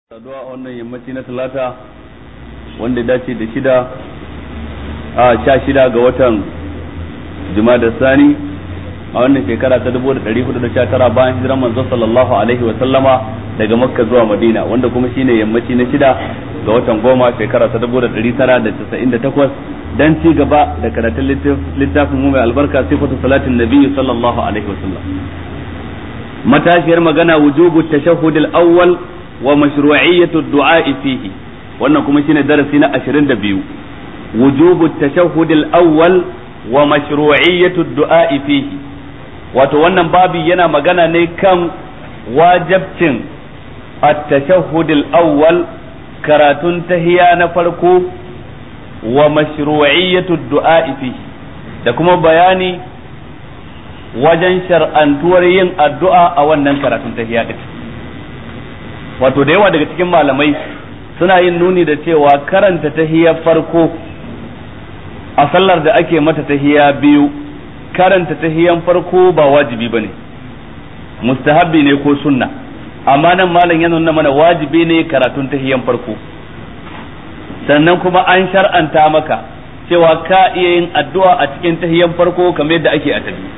saduwa a wannan yammaci na talata wanda dace da shida a sha shida ga watan da sani a wannan shekara ta dubu da ɗari hudu da sha tara bayan hijiran manzo sallallahu alaihi wa sallama daga makka zuwa madina wanda kuma shine yammaci na shida ga watan goma shekara ta dubu da ɗari tara da casa'in da takwas dan ci gaba da karatun littafin mu mai albarka sifatu salatin nabiyyu sallallahu alaihi wa sallam matashiyar magana wujubu tashahhud al-awwal wa mashru'iyyatu ad-du'a fihi wannan kuma shine darasi na 22 wujubu tashahhud al-awwal wa mashru'iyyatu ad-du'a fihi wato wannan babi yana magana ne kan wajibcin at-tashahhud al-awwal karatun tahiya na farko wa mashru'iyyatu ad-du'a fihi da kuma bayani wajen shar'antuwar yin addu'a a wannan karatun tahiya din wato da yawa daga cikin malamai suna yin nuni da cewa karanta tahiyar farko a sallar da ake mata tahiya biyu karanta tahiyan farko ba wajibi bane mustahabbi ne ko sunna amma nan malam ya nuna mana wajibi ne karatun tahiyan farko sannan kuma an shar'anta maka cewa ka iya yin addu'a a cikin tahiyan farko kamar yadda ake a tabi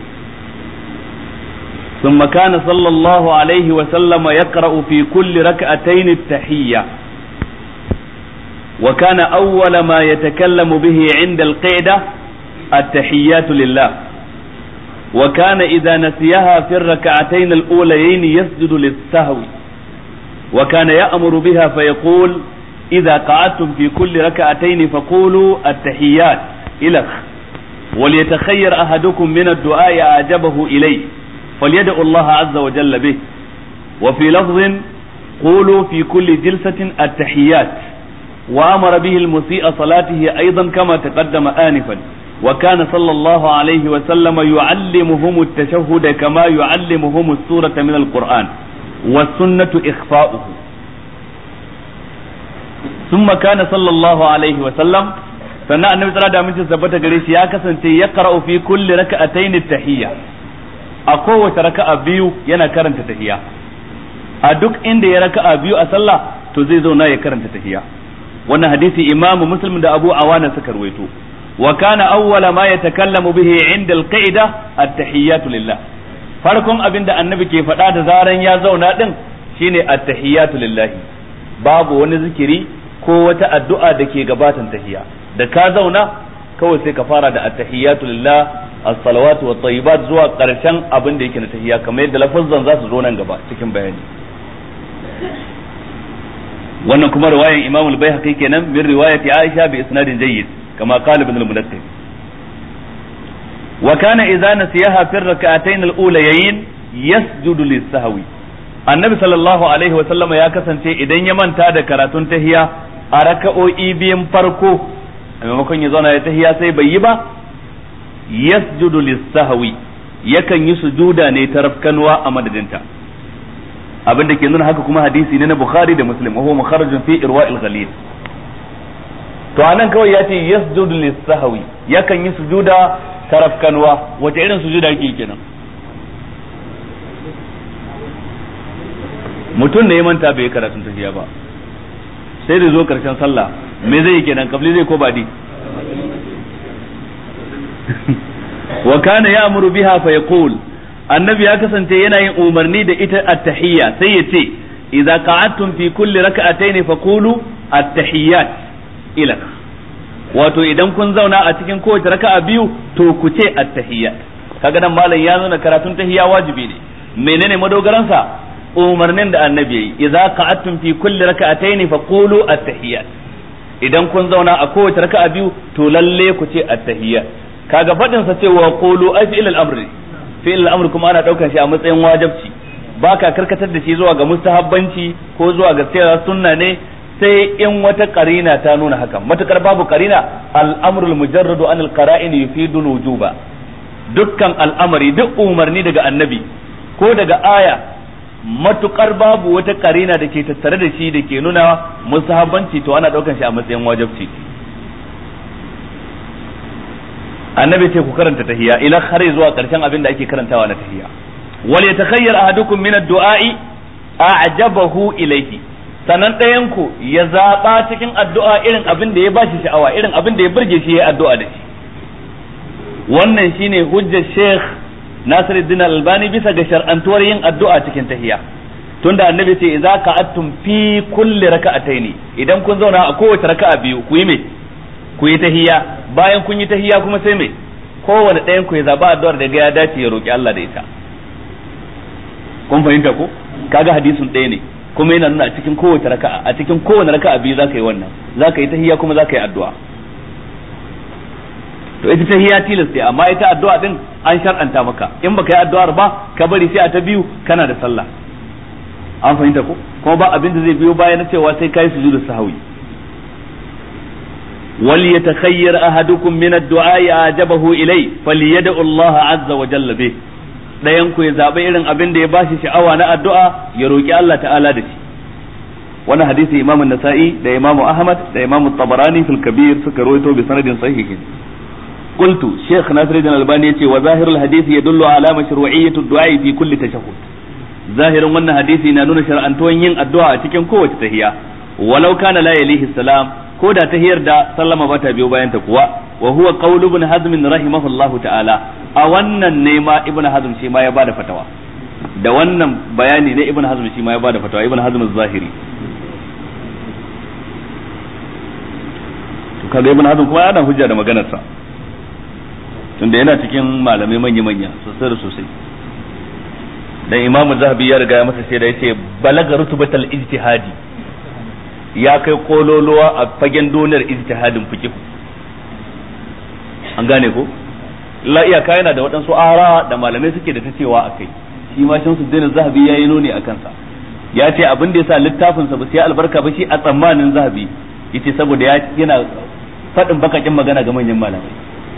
ثم كان صلى الله عليه وسلم يقرأ في كل ركعتين التحية وكان أول ما يتكلم به عند القعدة التحيات لله وكان إذا نسيها في الركعتين الأوليين يسجد للسهو وكان يأمر بها فيقول إذا قعدتم في كل ركعتين فقولوا التحيات إلخ وليتخير أحدكم من الدعاء أعجبه إليه فليدع الله عز وجل به وفي لفظ قولوا في كل جلسة التحيات وأمر به المسيء صلاته أيضا كما تقدم آنفا وكان صلى الله عليه وسلم يعلمهم التشهد كما يعلمهم السورة من القرآن والسنة إخفاؤه ثم كان صلى الله عليه وسلم sannan annabi tsara da amincin sabbata gare shi ya kasance ya qara'u fi kulli raka'atayn at-tahiyya a kowace raka'a biyu yana karanta tahiya a duk inda ya raka'a biyu a sallah to zai zauna ya karanta tahiya wannan hadisi imamu muslim da abu awana suka rawaito wa kana awwala ma yatakallamu bihi inda al-qa'ida at-tahiyyatu lillah farkon abin da annabi ke faɗa da zaran ya zauna din shine at-tahiyyatu lillahi babu wani zikiri ko wata addu'a da ke gabatan tahiya da ka zauna kawai sai ka fara da at-tahiyyatu lillah as-salawatu wa tayyibat zuwa karshen abin da yake na tahiyya kamar yadda lafazzan za su zo nan gaba cikin bayani wannan kuma riwayan Imam al-Baihaqi kenan min riwayati Aisha bi isnadin jayyid kama qala ibn al-Munakkir wa kana idza nasiyaha fi ar-rak'atayn al-ulayayn yasjudu lis-sahwi annabi sallallahu alaihi wa sallama ya kasance idan ya manta da karatun tahiyya a raka'o'i biyan farko a maimakon ya zauna ya tahiya sai bai yi ba yasjudu lis-sahwi yakan yi sujuda ne ta rafkanwa a madadinta abin da ke nuna haka kuma hadisi ne na Bukhari da Muslim wa huwa mukharrajun fi irwa'il ghalil to anan kawai ya ce yasjudu lis-sahwi yakan yi sujuda ta rafkanwa wace irin sujuda yake kenan mutum ne ya manta bai karatun tafiya ba sai da zo karshen sallah me zai yi kenan kabli zai ko badi wa kana ya'muru biha fa yaqul annabi ya kasance yana yin umarni da ita at-tahiyya sai ya ce idza qa'adtum fi kulli rak'atayn fa qulu at-tahiyyat ila wato idan kun zauna a cikin kowace raka'a biyu to ku ce at-tahiyyat kaga nan malam ya nuna karatun tahiyya wajibi ne menene madogaransa umarnin da annabi yayi idza qa'adtum fi kulli rak'atayn fa qulu at-tahiyyat idan kun zauna a kowace raka'a biyu to lalle ku ce at-tahiyyat kaga fadin sa cewa qulu ai fi'il al-amr fi'il al-amr kuma ana daukar shi a matsayin wajibci baka karkatar da shi zuwa ga mustahabbanci ko zuwa ga cewa sunna ne sai in wata karina ta nuna haka matukar babu karina al-amru al-mujarradu an al-qara'in yufidu al-wujuba dukkan al'amari duk umarni daga annabi ko daga aya matukar babu wata karina da ke tattare da shi da ke nuna musahabbanci to ana daukan shi a matsayin wajibci annabi ce ku karanta tahiyya ila har zuwa karshen abin da ake karantawa na tahiyya wal yatakhayyar ahadukum min ad-du'a'i a'jabahu ilayhi sannan ɗayan ku ya zaɓa cikin addu'a irin abin da ya ba shi sha'awa irin abin da ya burge shi ya addu'a da shi wannan shine hujjar Sheikh Nasiruddin Albani bisa ga shar'antuwar yin addu'a cikin tahiyya tunda annabi ce idza ka'attum fi kulli raka'ataini idan kun zauna a kowace raka'a biyu ku yi me ku yi tahiyya bayan kun yi tahiyya kuma sai me kowane ɗayan ku ya zaba addu'ar da ya dace ya roki Allah da ita kun fahimta ko kaga hadisin ɗaya ne kuma yana nuna a cikin kowace raka'a a cikin kowane raka'a biyu zaka yi wannan zaka yi tahiyya kuma zaka yi addu'a to ita tahiyya tilas ce amma ita addu'a din an shar'anta maka in baka yi addu'ar ba ka bari sai a ta biyu kana da sallah an fahimta ko kuma ba abin da zai biyo baya na cewa sai kai sujudu sahwi wal yatakhayyar ahadukum min ad-du'a ajabahu ilay falyad'u Allah azza wa jalla bih dayan ku ya zabe irin abin da ya bashi sha'awa na addu'a ya roki Allah ta'ala da shi wannan hadisi Imam nasai da Imam Ahmad da Imam Tabarani fil Kabir suka rawaito bi sanadin sahihin قلت شيخ ناصر الدين الألباني يتي وظاهر الحديث يدل على مشروعية الدعاء في كل تشهد ظاهر wannan hadisi na nuna shar'antuwan yin addu'a a cikin kowace tahiya walau kana la yalihi salam ko da tahiyar da sallama bata biyo bayan ta kuwa wa huwa qawlu ibn hazm rahimahullahu ta'ala a wannan ne ma ibn hazm shi ma ya bada fatawa da wannan bayani ne ibn hazm shi ma ya bada fatawa ibn hazm az-zahiri to kaga ibn hazm kuma yana hujja da maganar sa tunda yana cikin malamai manya-manya sosai da sosai dan imam zahabi ya riga ya masa sai da yace balaga rutubatal ijtihadi ya kai kololuwa a fagen donar ijtihadin fiqh an gane ko la iyaka yana da waɗansu ara da malamai suke da ta cewa akai shi ma shamsu dinin zahabi ya yi nuni a kansa ya ce abin da yasa littafin sa ba sai albarka ba shi a tsammanin zahabi yace saboda ya yana faɗin bakakin magana ga manyan malamai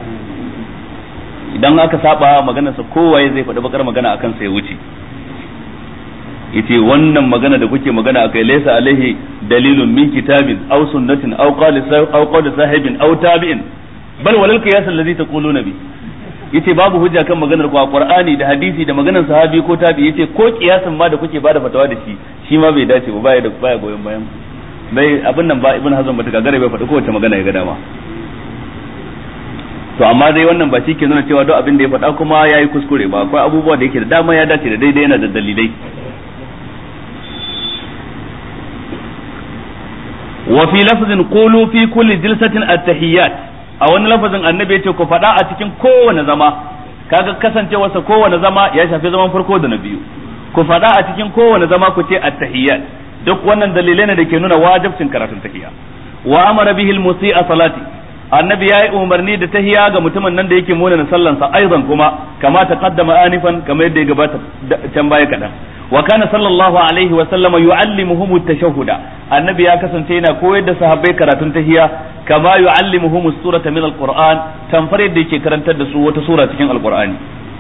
idan aka saba maganarsa kowaye zai faɗi bakar magana akan sai wuce yace wannan magana da kuke magana akai laysa alaihi dalilun min kitabin aw sunnatin aw qali aw qawli sahibin aw tabi'in bal walal qiyas alladhi taquluna bi yace babu hujja kan maganar ku a qur'ani da hadisi da maganar sahabi ko tabi yace ko kiyasin ma da kuke bada fatawa da shi shi ma bai dace ba baya da baya goyon bayan bai abin nan ba ibn hazm bata gagara bai faɗi kowace magana ya ga dama to amma dai wannan ba shi ke nuna cewa duk abin da ya faɗa kuma ya yi kuskure ba akwai abubuwa da yake da dama ya dace da daidai yana da dalilai wa fi lafzin qulu fi kulli jilsatin at-tahiyyat a wani lafazin annabi yace ku faɗa a cikin kowane zama kaga kasancewarsa kowane zama ya shafi zaman farko da na biyu ku faɗa a cikin kowane zama ku ce at-tahiyyat duk wannan dalilai ne da ke nuna wajibcin karatun tahiyya wa amara bihi al-musi'a salati annabi ya yi umarni da tahiya ga mutumin nan da yake muna na sallansa aizan kuma kama ta kaddama anifan kamar yadda ya gabata can baya kaɗan wa kana sallallahu alaihi wa sallama yu'allimuhum at-tashahhuda annabi ya kasance yana koyar da sahabbai karatun tahiya kama yu'allimuhum as-surata min al-qur'an tamfar yadda yake karantar da su wata sura cikin al-qur'ani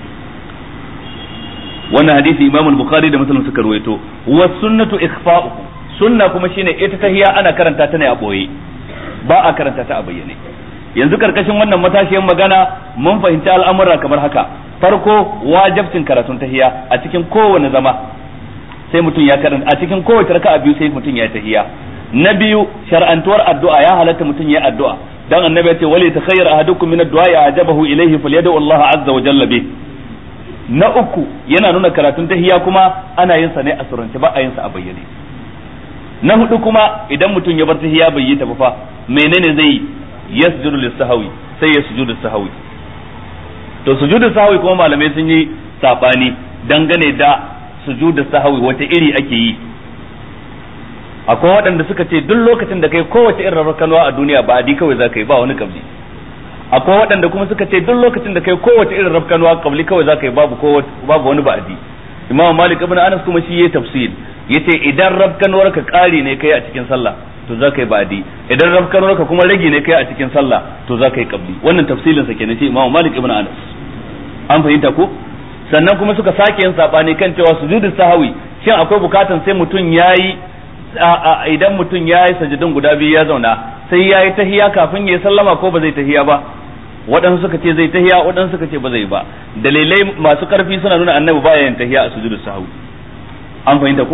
wannan hadisi imam al-bukhari da muslim suka ruwaito wa sunnatu ikhfa'u sunna kuma shine ita tahiya ana karanta ta ne a boye ba a karanta ta a bayyane yanzu karkashin wannan matashiyar magana mun fahimci al'amura kamar haka farko wajibcin karatun tahiya a cikin kowane zama sai mutum ya karanta a cikin kowace raka'a biyu sai mutum ya tahiya na biyu shar'antuwar addu'a ya halatta mutum ya addu'a dan annabi ya ce wali takhayyar ahadukum min ad-du'a ya ajabahu ilayhi falyad'u Allah azza wa jalla bih na uku yana nuna karatun tahiya kuma ana yin sa ne a surance ba a yin sa a bayyane na hudu kuma idan mutum ya bar tahiya bai yi ta ba fa menene zai yi yasjudu lis-sahwi sai ya sujudu sahwi to sujudu sahwi kuma malamai sun yi sabani dangane da sujudu sahwi wata iri ake yi akwai waɗanda suka ce duk lokacin da kai kowace irin rakanwa a duniya ba adi kawai za ka yi ba wani kabli akwai waɗanda kuma suka ce duk lokacin da kai kowace irin rafkanuwa kabli kawai za ka yi babu babu wani ba'adi imam malik ibn anas kuma shi yayi tafsir yace idan rafkanuwar ka ƙari ne kai a cikin sallah to za ka yi ba'adi idan rafkanuwar ka kuma rage ne kai a cikin sallah to za ka yi kabli wannan tafsilin sa kenan shi imam malik ibn anas an fahimta ko sannan kuma suka sake yin sabani kan cewa sujudu sahawi shin akwai bukatan sai mutum yayi idan mutum yayi sajidin guda biyu ya zauna sai yayi tahiya kafin ya sallama ko ba zai tahiya ba waɗansu suka ce zai tahiya waɗansu suka ce ba zai ba dalilai masu ƙarfi suna nuna annabi baya yin tahiya a sujudu sahwi an fahimta ko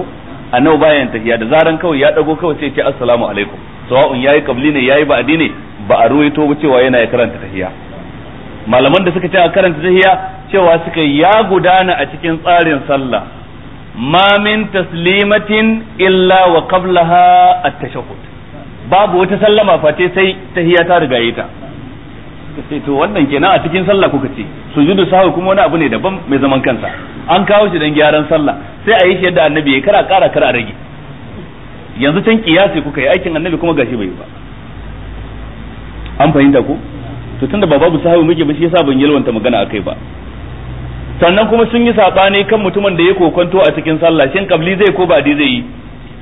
annabi bayan tahiya da zaran kawai ya dago kawai sai ya ce assalamu alaikum sawa'un yayi kabli ne yayi ba'di ne ba a ruwaito ba cewa yana ya karanta tahiya malaman da suka ce a karanta tahiya cewa suka ya gudana a cikin tsarin sallah ma min taslimatin illa wa qablaha at-tashahhud babu wata sallama face sai tahiya ta riga ta sai to wannan kenan a cikin sallah kuka ce sujudu sahwi kuma wani abu ne daban mai zaman kansa an kawo shi dan gyaran sallah sai a yi shi yadda annabi ya kara kara kara rage yanzu can kiyasi kuka yi aikin annabi kuma gashi bai ba an fahimta ko to tunda ba babu sahabi muke ba shi yasa ban yalwanta magana akai ba sannan kuma sun yi sabani kan mutumin da ya kokonto a cikin sallah shin kabli zai ko ba zai yi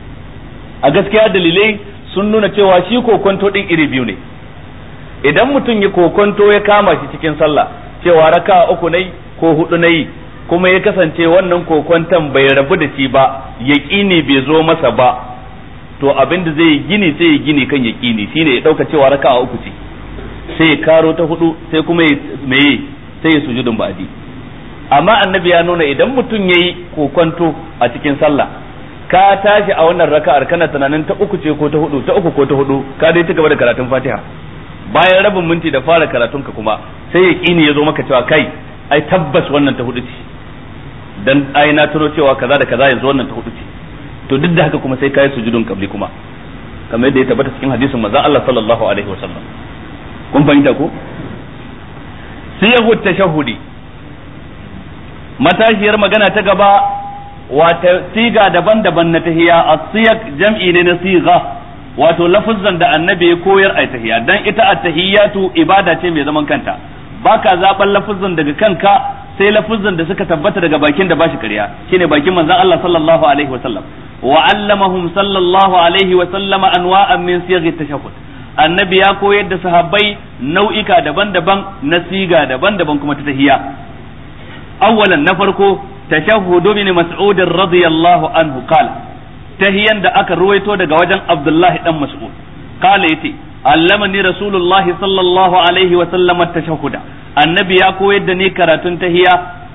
a gaskiya dalilai sun nuna cewa shi kokonto din iri biyu ne idan mutum ya kokonto ya kama shi cikin sallah cewa raka uku nayi ko hudu nayi kuma ya kasance wannan kokonton bai rabu da shi ba yaƙini bai zo masa ba to abin da zai gini sai ya gini kan yaƙini shine ya ɗauka cewa raka uku ce sai ya karo ta hudu sai kuma ya meye sai ya sujudun ba'di amma annabi ya nuna idan mutum yayi kokonto a cikin sallah ka tashi a wannan raka'ar kana tunanin ta uku ce ko ta hudu ta uku ko ta hudu ka dai ci gaba da karatun Fatiha bayan rabin minti da fara karatun ka kuma sai ya kini ya zo maka cewa kai ai tabbas wannan ta hudu ce dan ai na tuno cewa kaza da kaza yanzu wannan ta hudu ce to duk da haka kuma sai kai sujudun kabli kuma kamar yadda ya tabbata cikin hadisin manzon Allah sallallahu alaihi wasallam kun fahimta ko siyahu tashahudi matashiyar magana ta gaba wata siga daban-daban na tahiya as-siyaq jam'i ne na siga wato lafuzzan da annabi ya koyar a tahiya dan ita at-tahiyatu ibada ce mai zaman kanta baka zaban lafuzzan daga kanka sai lafuzzan da suka tabbata daga bakin da bashi ƙarya shine bakin manzon Allah sallallahu alaihi wa sallam wa allamahum sallallahu alaihi wa sallama anwa'an min siyaghi tashahhud annabi ya koyar da sahabbai nau'ika daban-daban na siga daban-daban kuma ta tahiya awwalan na farko tashahhudu bin mas'ud radiyallahu anhu qala tahiyan da aka ruwaito daga wajen abdullahi dan mas'ud qala yace allamani rasulullah sallallahu alaihi wa sallam at-tashahhuda annabi ya koyar da ni karatun tahiya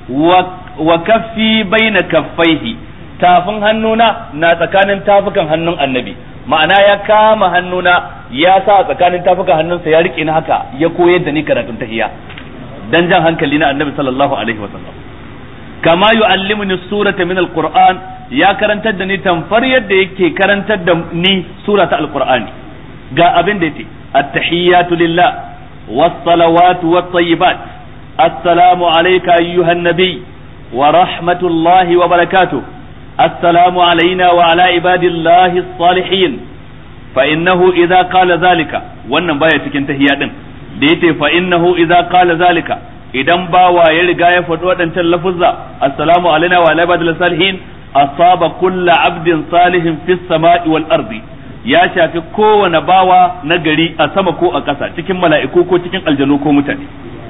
wa kaffi baina kaffaihi tafin hannuna na tsakanin tafukan hannun annabi ma'ana ya kama hannuna ya sa tsakanin tafukan hannunsa ya rike ni haka ya koyar da ni karatun tahiya dan jan hankali na annabi sallallahu alaihi wa sallam kama yu'allimuni surata min alquran ya karantar da ni tamfar yadda yake karantar da ni surata alqur'ani ga abin da yake at-tahiyyatu lillah was-salawatu wat-tayyibat assalamu alayka ayyuhan nabiy wa rahmatullahi wa barakatuh السلام علينا وعلى عباد الله الصالحين فإنه إذا قال ذلك wannan baya cikin tahiyya din da yace fa innahu idza qala zalika idan bawa ya riga ya faɗi waɗancan lafuzza assalamu alaina wa ala ibadil salihin asaba kullu abdin salihin fis sama'i wal ardi ya shafi kowane bawa na gari a sama ko a ƙasa cikin mala'iku ko cikin aljanu ko mutane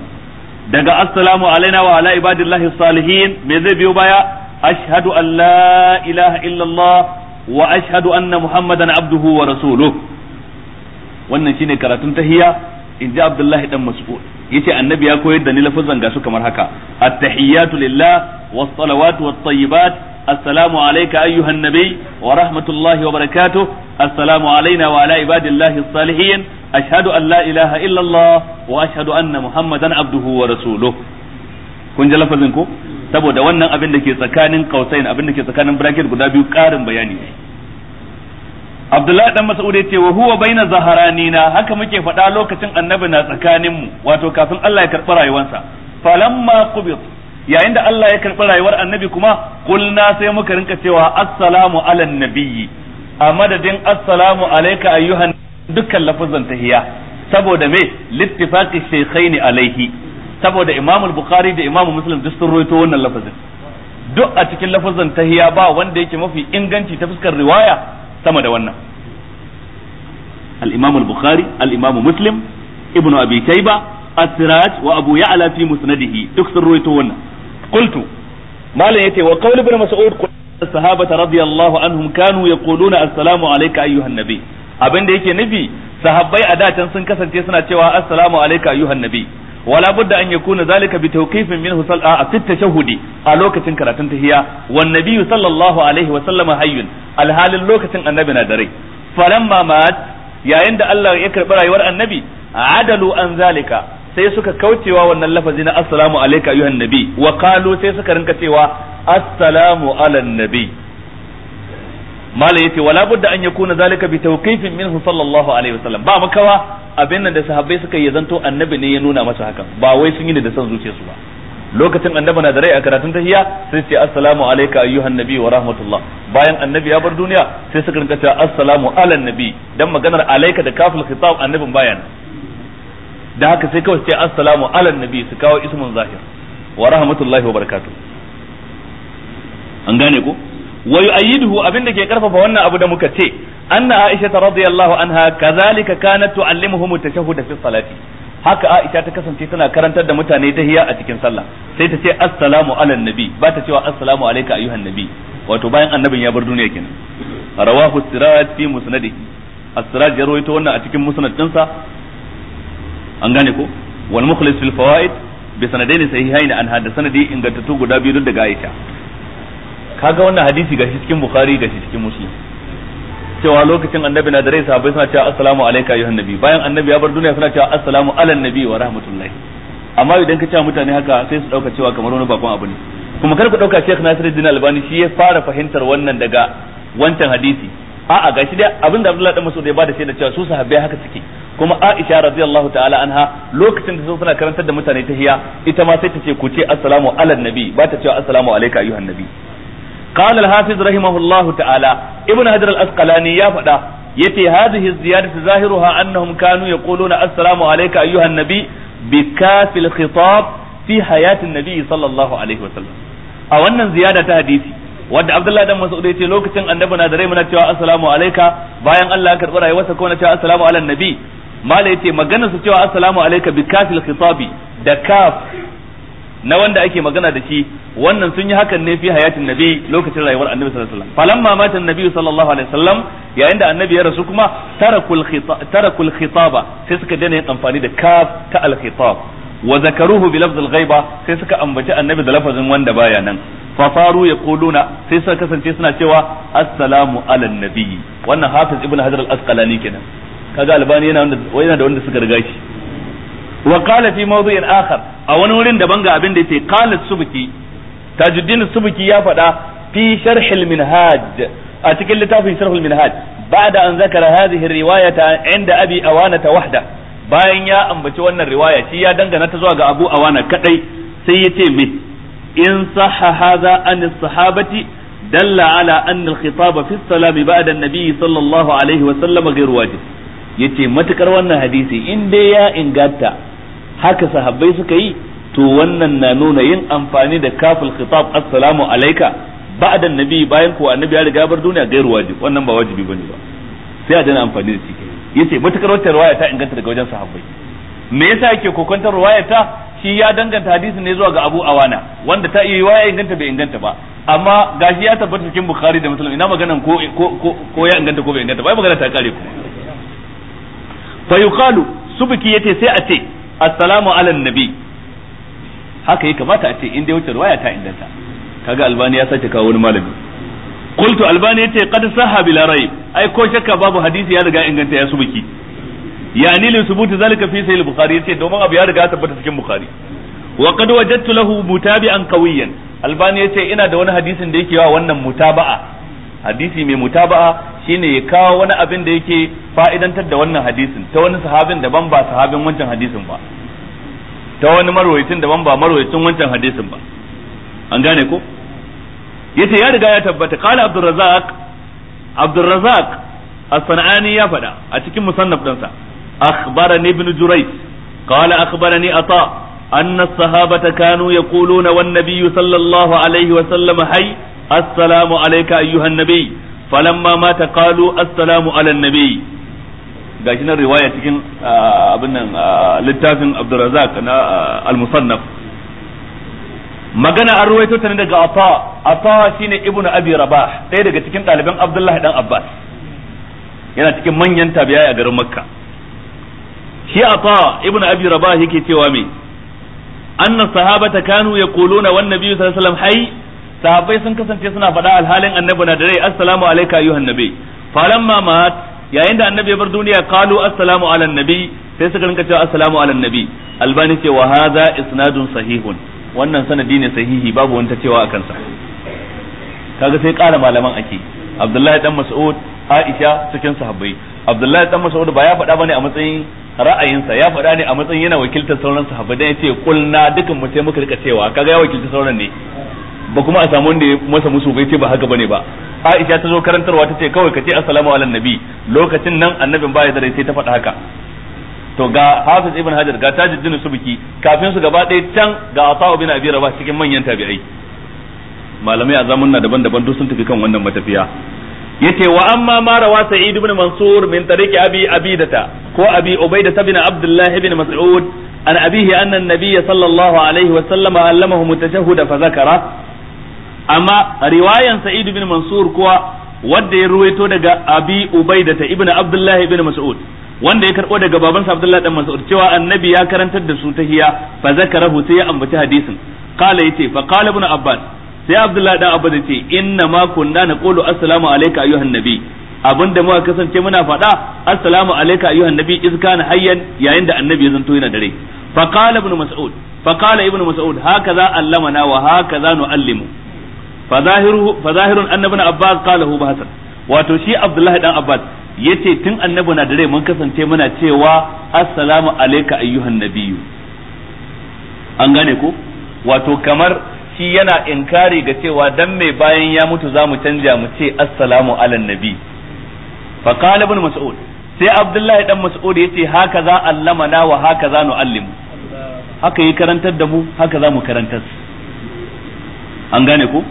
daga assalamu alaina wa ala ibadillahi salihin me zai biyo baya ashhadu an la ilaha illallah wa ashhadu anna muhammadan abduhu wa rasuluh wannan shine karatun tahiyya in ji abdullahi dan mas'ud yace annabi ya koyar da ni lafazan ga su kamar haka at-tahiyyatu lillah was-salawatu wat-tayyibat assalamu alayka ayyuhan nabiy wa rahmatullahi wa barakatuh assalamu alayna wa ala ibadillahi as-salihin ashhadu an la ilaha illa allah wa ashhadu anna muhammadan abduhu wa rasuluh kun ji lafazin ko saboda wannan abin da ke tsakanin kausain abin da ke tsakanin bracket guda biyu karin bayani ne Abdullahi dan Mas'ud yace wa huwa baina zaharanina haka muke faɗa lokacin annabi na tsakanin mu wato kafin Allah ya karɓi rayuwarsa falamma qubit yayin da Allah ya karɓi rayuwar annabi kuma kulna sai muka rinka cewa assalamu ala nabiyyi a madadin assalamu alayka ayyuhan dukkan lafazan tahiyya saboda me littifaqi shaykhaini alaihi saboda Imam Bukhari da Imam Muslim duk sun rawaito wannan lafazin duk a cikin lafazan tahiyya ba wanda yake mafi inganci ta fuskar riwaya sama da wannan al-imam al-bukhari al-imam muslim ibnu abi tayba as-siraj wa abu ya'la fi musnadihi duk sun ruwaito wannan qultu malam yace wa qawl ibn mas'ud الصحابة رضي الله عنهم كانوا يقولون السلام عليك أيها النبي abin da yake nufi sahabbai a datan sun kasance suna cewa assalamu alayka ayyuhan nabi wala budda an yakuna zalika bi tawqifin minhu sal'a fi tashahhudi a lokacin karatun tahiyya wan nabiyyu sallallahu alaihi wa sallama hayyun alhalin lokacin annabi na da rai falamma mat yayin da Allah ya karbi rayuwar annabi adalu an zalika sai suka kaucewa wannan lafazi na assalamu alayka ayyuhan nabi wa qalu sai suka rinka cewa assalamu ala nabi mala yace wala budda an yakuna zalika bi tawqifin minhu sallallahu alaihi wasallam ba makawa abin nan da sahabbai suka yi zanto annabi ne ya nuna masa hakan ba wai sun yi da san zuciyarsu ba lokacin annabi na da rai a karatun tahiyya sai ce assalamu alayka ayyuhan nabi wa rahmatullah bayan annabi ya bar duniya sai suka rinka cewa assalamu ala nabi dan maganar alayka da kaful khitab annabin bayan da haka sai kawai ce assalamu ala nabi su kawo ismun zahir wa rahmatullahi wa barakatuh an gane ko wa yu'ayyiduhu abinda ke karfafa wannan abu da muka ce anna aisha radiyallahu anha kazalika kanat tu'allimuhum at-tashahhud fi salati haka aisha ta kasance tana karantar da mutane tahiya a cikin sallah sai ta ce assalamu ala nabi ba ta cewa assalamu alayka ayyuhan nabi wato bayan annabin ya bar duniya kenan rawahu siraj fi musnadihi as-siraj ya rawaito wannan a cikin musnad dinsa an gane ko wal mukhlis fil fawaid bi sanadaini sahihain an hada sanadi ingantattu guda biyu daga aisha kaga wannan hadisi gashi cikin bukhari gashi cikin muslim cewa lokacin annabi na da rai sahabbai suna cewa assalamu alayka ayyuhan nabi bayan annabi ya bar duniya suna cewa assalamu ala nabi wa rahmatullahi amma idan ka ce mutane haka sai su dauka cewa kamar wani bakon abu ne kuma kar ku dauka Sheikh Nasiruddin Albani shi ya fara fahimtar wannan daga wancan hadisi a'a gashi dai abinda Abdullahi dan Mas'ud ya bada shaida cewa su sahabbai haka suke kuma Aisha radiyallahu ta'ala anha lokacin da suna karantar da mutane tahiya ita ma sai ta ce ku ce assalamu ala nabi ba ta cewa assalamu alayka ayyuhan nabi قال الحافظ رحمه الله تعالى ابن حجر الأسقلاني يا فدا يتي هذه الزيادة ظاهرها أنهم كانوا يقولون السلام عليك أيها النبي بكاف الخطاب في حياة النبي صلى الله عليه وسلم أو أن زيادة حديثي wadda Abdullahi dan Mas'ud yace lokacin annabi na da rai muna cewa assalamu alayka bayan Allah ya karbi rayuwarsa ko na cewa assalamu ala nabi mala yace maganar su cewa assalamu alayka bi kafil khitabi da kaf na wanda ake magana da shi wannan sun yi hakan ne fi hayatin nabi lokacin rayuwar annabi sallallahu alaihi wasallam falamma mata annabi sallallahu alaihi wasallam yayin da annabi ya rasu kuma tarakul tarakul khitaba sai suka daina yin amfani da kaf ta al khitab wa zakaruhu bi lafz al ghaiba sai suka ambaci annabi da lafazin wanda baya nan fa faru yaquluna sai suka kasance suna cewa assalamu ala nabi wannan hafiz ibn hajar al asqalani kenan kaga albani yana yana da wanda suka riga shi wa qala fi mawdu'in akhar a wani wurin daban ga abin da yace qala subki tajuddin subki ya faɗa fi sharh al minhaj a cikin littafin sharh al minhaj ba'da an zakara hadhihi riwayata inda abi awana wahda bayan ya ambaci wannan riwaya shi ya dangana ta zuwa ga abu awana kadai sai yace me in sahha hadha an sahabati dalla ala anna al khitaba fi salami ba'da an-nabi sallallahu alaihi wa sallam ghayr wajib yace matukar wannan hadisi in dai ya inganta haka sahabbai suka yi to wannan na nuna yin amfani da kaful khitab assalamu alayka ba'da annabi bayan ko annabi ya riga bar duniya gairu wajib wannan ba wajibi bane ba sai a dana amfani da shi yace matukar wata riwaya ta inganta daga wajen sahabbai me yasa yake kokontar riwaya ta shi ya danganta hadisi ne zuwa ga Abu Awana wanda ta iya riwaya inganta bai inganta ba amma gashi ya tabbata cikin Bukhari da Muslim ina maganan ko ko ko ya inganta ko bai inganta ba magana ta kare kuma fa yuqalu subki yace sai a ce assalamu ala nabi haka ya kamata a ce in dai wuce riwaya ta inganta kaga albani ya sake kawo wani malami qultu albani yace qad sahha bila rayb ai ko shakka babu hadisi ya riga inganta ya subki yani li subuti zalika fi sahih bukhari yace domin abu ya riga ya tabbata cikin bukhari wa qad wajadtu lahu mutabi'an qawiyan albani yace ina da wani hadisin da yake yawa wannan mutaba'a hadisi mai mutaba'a shine ya kawo wani abin da yake fa'idantar da wannan hadisin ta wani sahabin daban ba sahabin wancan hadisin ba ta wani marwayacin daban ba marwayacin wancan hadisin ba an gane ko yace ya riga ya tabbata qala abdurrazzaq abdurrazzaq as-sanani ya faɗa a cikin musannaf ɗinsa akhbarani ibn jurayj qala akhbarani ata أن الصحابة كانوا يقولون والنبي صلى الله عليه وسلم حي السلام عليك أيها النبي فلما مات قالوا السلام على النبي gashi nan riwaya cikin abin nan littafin Abdurrazzaq na al-Musannaf magana an ruwaito ta ne daga Ata Ata shine Ibn Abi Rabah ɗaya daga cikin ɗaliban Abdullahi dan Abbas yana cikin manyan tabi'ai a garin Makka shi Ata Ibn Abi Rabah yake cewa me anna sahabata kanu yaquluna wan nabiy sallallahu alaihi wasallam hayy sahabbai sun kasance suna faɗa alhalin annabi na da rai assalamu alayka ayyuhan nabi falamma mat yayin da annabi ya bar duniya qalu assalamu ala nabi sai suka rinka cewa assalamu ala nabi albani ce wa hadha isnadun sahihun wannan sanadi ne sahihi babu wanta cewa akan sa kaga sai ƙara malaman ake abdullahi dan mas'ud aisha cikin sahabbai abdullahi dan mas'ud ba ya faɗa bane a matsayin ra'ayinsa ya faɗa ne a matsayin yana wakiltar sauran sahabbai dan yace kulna dukan mu sai muka rika cewa kaga ya wakilci sauran ne ba kuma a samu wanda ya masa musu bai ce ba haka bane ba Aisha ta zo karantarwa ta ce kawai ka ce assalamu ala nabi lokacin nan annabin baya da rai sai ta faɗa haka to ga Hafiz ibn Hajar ga Tajuddin Subki kafin su gaba ɗaya can ga Atha bin Abi Rabah cikin manyan tabi'ai malamai a zamanna daban-daban duk sun tafi kan wannan matafiya yace wa amma ma rawa Sa'id ibn Mansur min tariqi Abi Abidata ko Abi Ubaidah bin Abdullah ibn Mas'ud an abihi anna an-nabiy sallallahu alaihi wa sallama allamahu mutashahhid fa zakara amma riwayan Sa'id ibn Mansur kuwa wanda ya ruwaito daga Abi Ubaidah ibn Abdullah ibn Mas'ud wanda ya karbo daga babansa Abdullah dan Mas'ud cewa annabi ya karantar da su tahiya fa zakarahu sai ya ambaci hadisin qala yace fa qala ibn Abbas sai Abdullah dan Abbas yace inna ma kunna naqulu assalamu alayka ayyuhan nabi abinda muka kasance muna faɗa assalamu alayka ayyuhan nabi iz kana hayyan yayin da annabi ya zanto yana dare fa qala ibn Mas'ud fa qala ibn Mas'ud hakaza allamana wa hakaza nuallimu fa zahiru fa zahirun annabi Abbas qalahu bahasan wato shi Abdullah dan Abbas yace tun annabi na dare mun kasance muna cewa assalamu alayka ayyuhan nabiyyu an gane ko wato kamar shi yana inkari ga cewa dan mai bayan ya mutu za mu canja mu ce assalamu ala nabi fa qala ibn mas'ud sai abdullahi dan mas'ud yace haka za allamana wa haka za nu'allimu haka yi karantar da mu haka za mu karantar an gane ko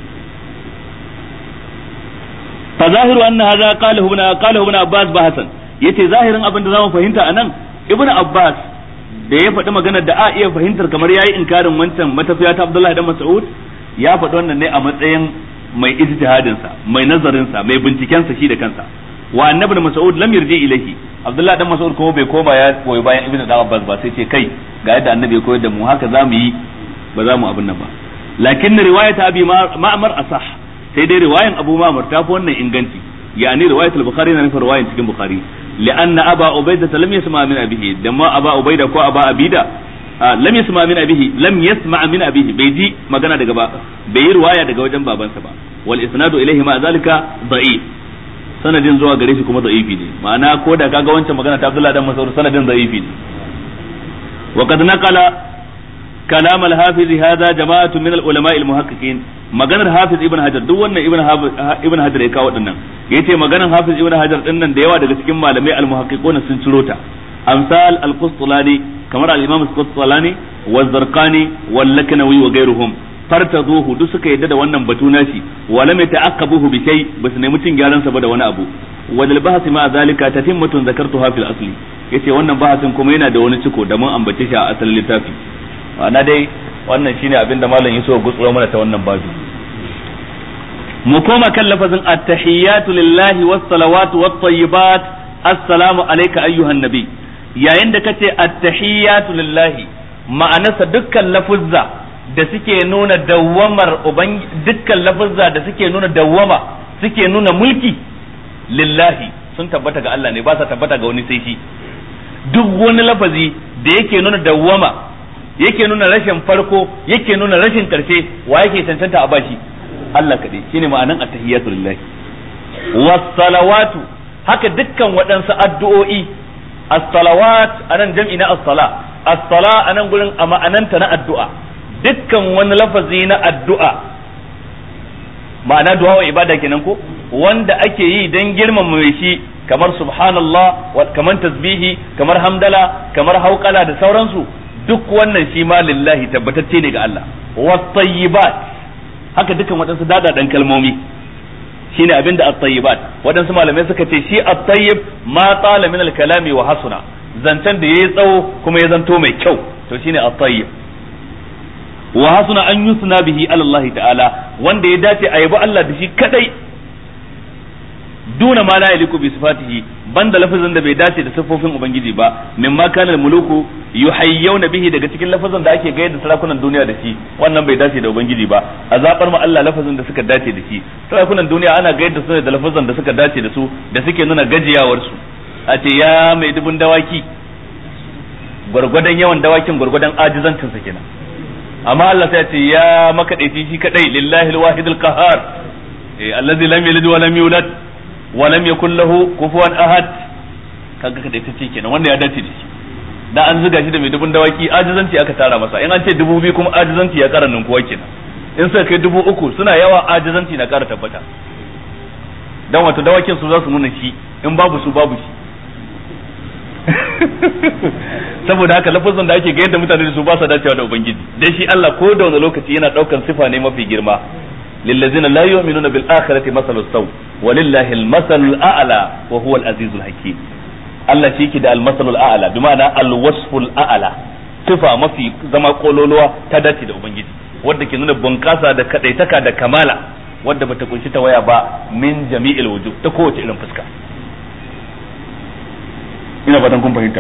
fa zahiru anna hadha qala ibn qala ibn abbas bahasan yace zahirin abin da zamu fahimta anan ibn abbas da ya faɗi maganar da a iya fahimtar kamar yayi inkarin wancan matafiya ta abdullahi dan mas'ud ya faɗi wannan ne a matsayin mai ijtihadin sa mai nazarin sa mai binciken sa shi da kansa wa annabi da mas'ud lam yarji ilahi abdullahi dan mas'ud kuma bai koma ya koyi bayan ibn abbas ba sai ce kai ga yadda annabi ya koyar da mu haka zamu yi ba za mu abin nan ba lakin riwayat abi ma'mar asah sai dai riwayan Abu Ma'mar ta fi wannan inganci yani riwayat al-Bukhari na nufin riwayan cikin Bukhari li'anna Aba Ubaida lam yasma min abihi da ma Aba Ubaida ko Aba Abida lam yasma min abihi lam yasma min abihi bai ji magana daga ba bai yi riwaya daga wajen babansa ba wal isnadu ilayhi ma zalika da'if sanadin zuwa gare shi kuma da'ifi ne ma'ana ko da kaga wancan magana ta Abdullah dan Mas'ud sanadin da'ifi ne wa qad naqala كلام الحافظ هذا جماعة من العلماء المحققين maganar hafiz ibn hajar duk wannan ibn ibn hajar ya kawo dinnan yace maganar hafiz ibn hajar dinnan da yawa daga cikin malamai al-muhaqqiqun sun ciro ta amsal al-qustulani kamar al-imam al-qustulani wa zarqani wal laknawi wa ghayruhum fartaduhu duk suka yadda da wannan batu nashi wa lam yata'aqabuhu bi shay bas ne mutun gyaran sa ba da wani abu wal bahth ma zalika tatimmatun zakartuha fil asli yace wannan bahasin kuma yana da wani ciko da mun ambace shi a asalin littafi ma'ana dai wannan shine abin da malam Yusuf gutsuro mana ta wannan babu mu koma kan lafazin at-tahiyyatu lillahi was salawatu wat tayyibat assalamu alayka ayyuhan nabi yayin da kace at-tahiyyatu lillahi ma'anarsa dukkan lafuzza da suke nuna dawwamar uban dukkan lafuzza da suke nuna dawwama suke nuna mulki lillahi sun tabbata ga Allah ne ba sa tabbata ga wani sai shi duk wani lafazi da yake nuna dawwama yake nuna rashin farko yake nuna rashin karshe wa yake cancanta a bashi Allah kaɗai shine ma'anan attahiyatu lillahi was-salawatu haka dukkan waɗansu addu'o'i as-salawat anan jam'i na as-sala as-sala anan gurin a ma'ananta na addu'a dukkan wani lafazi na addu'a ma'ana du'a wa ibada kenan ko wanda ake yi dan girmama mai shi kamar subhanallah kamar tasbihi kamar hamdala kamar hauqala da sauransu duk wannan shi ma lillahi tabbatacce ne ga Allah wat-tayyibat haka dukan waɗansu dadadan kalmomi shine abinda at-tayyibat waɗansu malamai suka ce shi at-tayyib ma tala min al-kalami wa hasuna zancen da yayi tsawo kuma ya zanto mai kyau to shine at-tayyib wa hasuna an yusna bihi ala Allah ta'ala wanda ya dace a yabi Allah da shi kadai duna ma la yaliku bi sifatihi banda lafazin da bai dace da siffofin ubangiji ba mimma kana muluku yuhayyawna bihi daga cikin lafazin da ake gayyada sarakunan duniya da shi wannan bai dace da ubangiji ba a zabar ma Allah lafazin da suka dace da shi sarakunan duniya ana gayyada su ne da lafazin da suka dace da su da suke nuna gajiyawar su a ce ya mai dubun dawaki gwargwadon yawan dawakin gwargwadon ajizancin sa kenan amma Allah sai ya ce ya makadaici shi kadai lillahi alwahidul qahhar allazi lam yalid wa lam yulad wa lam yakul lahu kufuwan ahad kaga kadaitacce kenan wanda ya dace da shi da an zuga shi da mai dubun dawaki ajizanci aka tara masa in an ce dubu biyu kuma ajizanci ya kara ninkuwa kenan in suka kai dubu uku suna yawa ajizanci na kara tabbata dan wato dawakin su za su nuna shi in babu su babu shi saboda haka lafazin da ake ga yadda mutane da su ba sa dacewa da ubangiji dan shi Allah ko da wani lokaci yana daukan sifa ne mafi girma للذين لا يؤمنون بالآخرة مثل السوء ولله المثل الأعلى وهو العزيز الحكيم Allah shi ke da almasalul a'ala bi ma'ana alwasful a'ala sifa mafi zama kololuwa ta dace da ubangiji wadda ke nuna bunƙasa da kadaitaka da kamala wadda bata kunshi ta waya ba min jami'il wujuh ta kowace irin fuska ina fatan kun fahimta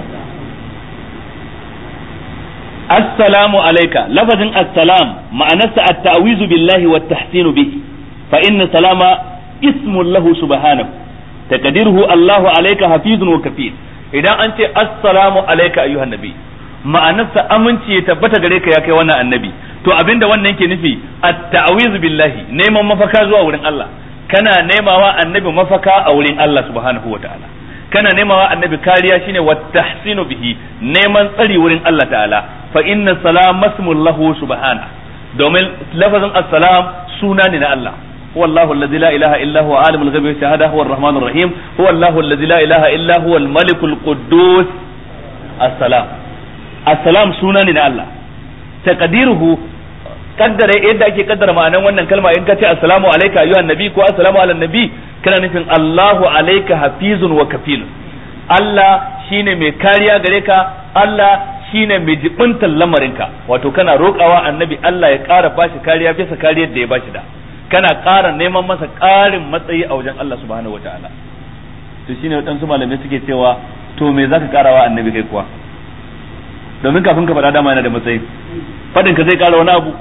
assalamu alayka lafazin assalam ma'anarsa at-ta'wizu billahi wa tahsinu bihi fa inna salama ismun lahu subhanahu taqdiruhu Allahu alayka hafizun wa kafir idan an ce assalamu alayka ayyuhan nabi ma'anarsa aminci ya tabbata gare ka ya kai wannan annabi to abinda wannan yake nufi at-ta'wizu billahi neman mafaka zuwa wurin Allah kana nemawa annabi mafaka a wurin Allah subhanahu wa ta'ala kana nemawa annabi kariya shine wa tahsinu bihi neman tsari wurin Allah ta'ala fa inna salam masmullahu subhana domin lafazin assalam suna ne na Allah هو الله الذي لا إله إلا هو عالم الغيب والشهادة هو الرحمن الرحيم هو الله الذي لا إله إلا هو الملك القدوس السلام السلام سنن الله تقديره kaddara yadda ake kaddara ma'anan wannan kalma in ka ce assalamu alayka ayyuhan nabi ko assalamu ala nabi kana nufin Allahu alayka hafizun wa kafil Allah shine mai kariya gare ka Allah shine mai jibintar lamarinka wato kana roƙawa annabi Allah ya ƙara bashi kariya bisa kariyar da ya bashi da kana ƙara neman masa ƙarin matsayi a wajen Allah subhanahu wa ta'ala to shine waɗansu malamai suke cewa to me zaka ƙarawa annabi kai kuwa domin kafin ka faɗa dama yana da matsayi faɗin ka zai ƙara wani abu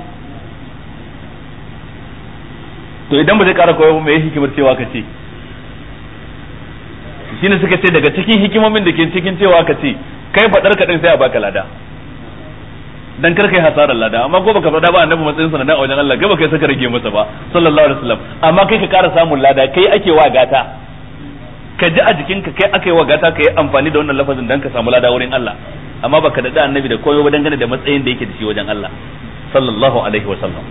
to idan ba zai ƙara koyo me hikimar cewa ka ce shine suka ce daga cikin hikimomin da ke cikin cewa ka ce kai faɗar ka ɗin sai a baka lada dan kar kai hasarar lada amma ko baka faɗa ba annabi matsayin sa na a wajen Allah gaba kai saka rage masa ba sallallahu alaihi wasallam amma kai ka ƙara samun lada kai ake wa gata ka ji a jikinka kai aka yi wa gata ka yi amfani da wannan lafazin dan ka samu lada wurin Allah amma baka da annabi da koyo ba dangane da matsayin da yake da shi wajen Allah sallallahu alaihi wasallam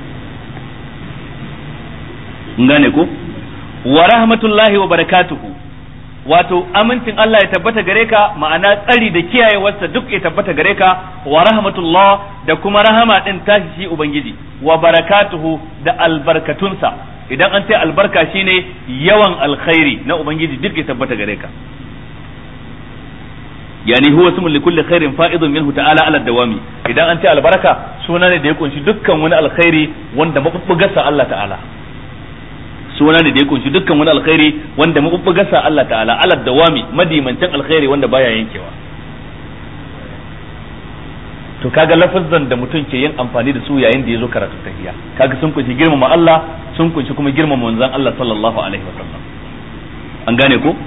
ngane ko wa rahmatullahi wa barakatuhu wato amincin Allah ya tabbata gare ka ma'ana tsari da kiyayewarsa duk ya tabbata gare ka wa rahmatullah da kuma rahama din tashi shi ubangiji wa barakatuhu da albarkatunsa idan an ce albarka shine yawan alkhairi na ubangiji duk ya tabbata gare ka yani huwa ismun li kulli khairin fa'idun minhu ta'ala ala dawami idan an ce albarka suna ne da ya kunshi dukkan wani alkhairi wanda mabubbugarsa Allah ta'ala suna ne da ya kunshi dukkan wani alkhairi wanda mabubbugarsa Allah ta'ala ala dawami madimancin alkhairi wanda baya yankewa to kaga lafazan da mutum ke yin amfani da su yayin da ya zo karatu tahiyya kaga sun kunshi girmama Allah sun kunshi kuma girmama manzon Allah sallallahu alaihi wasallam an gane ko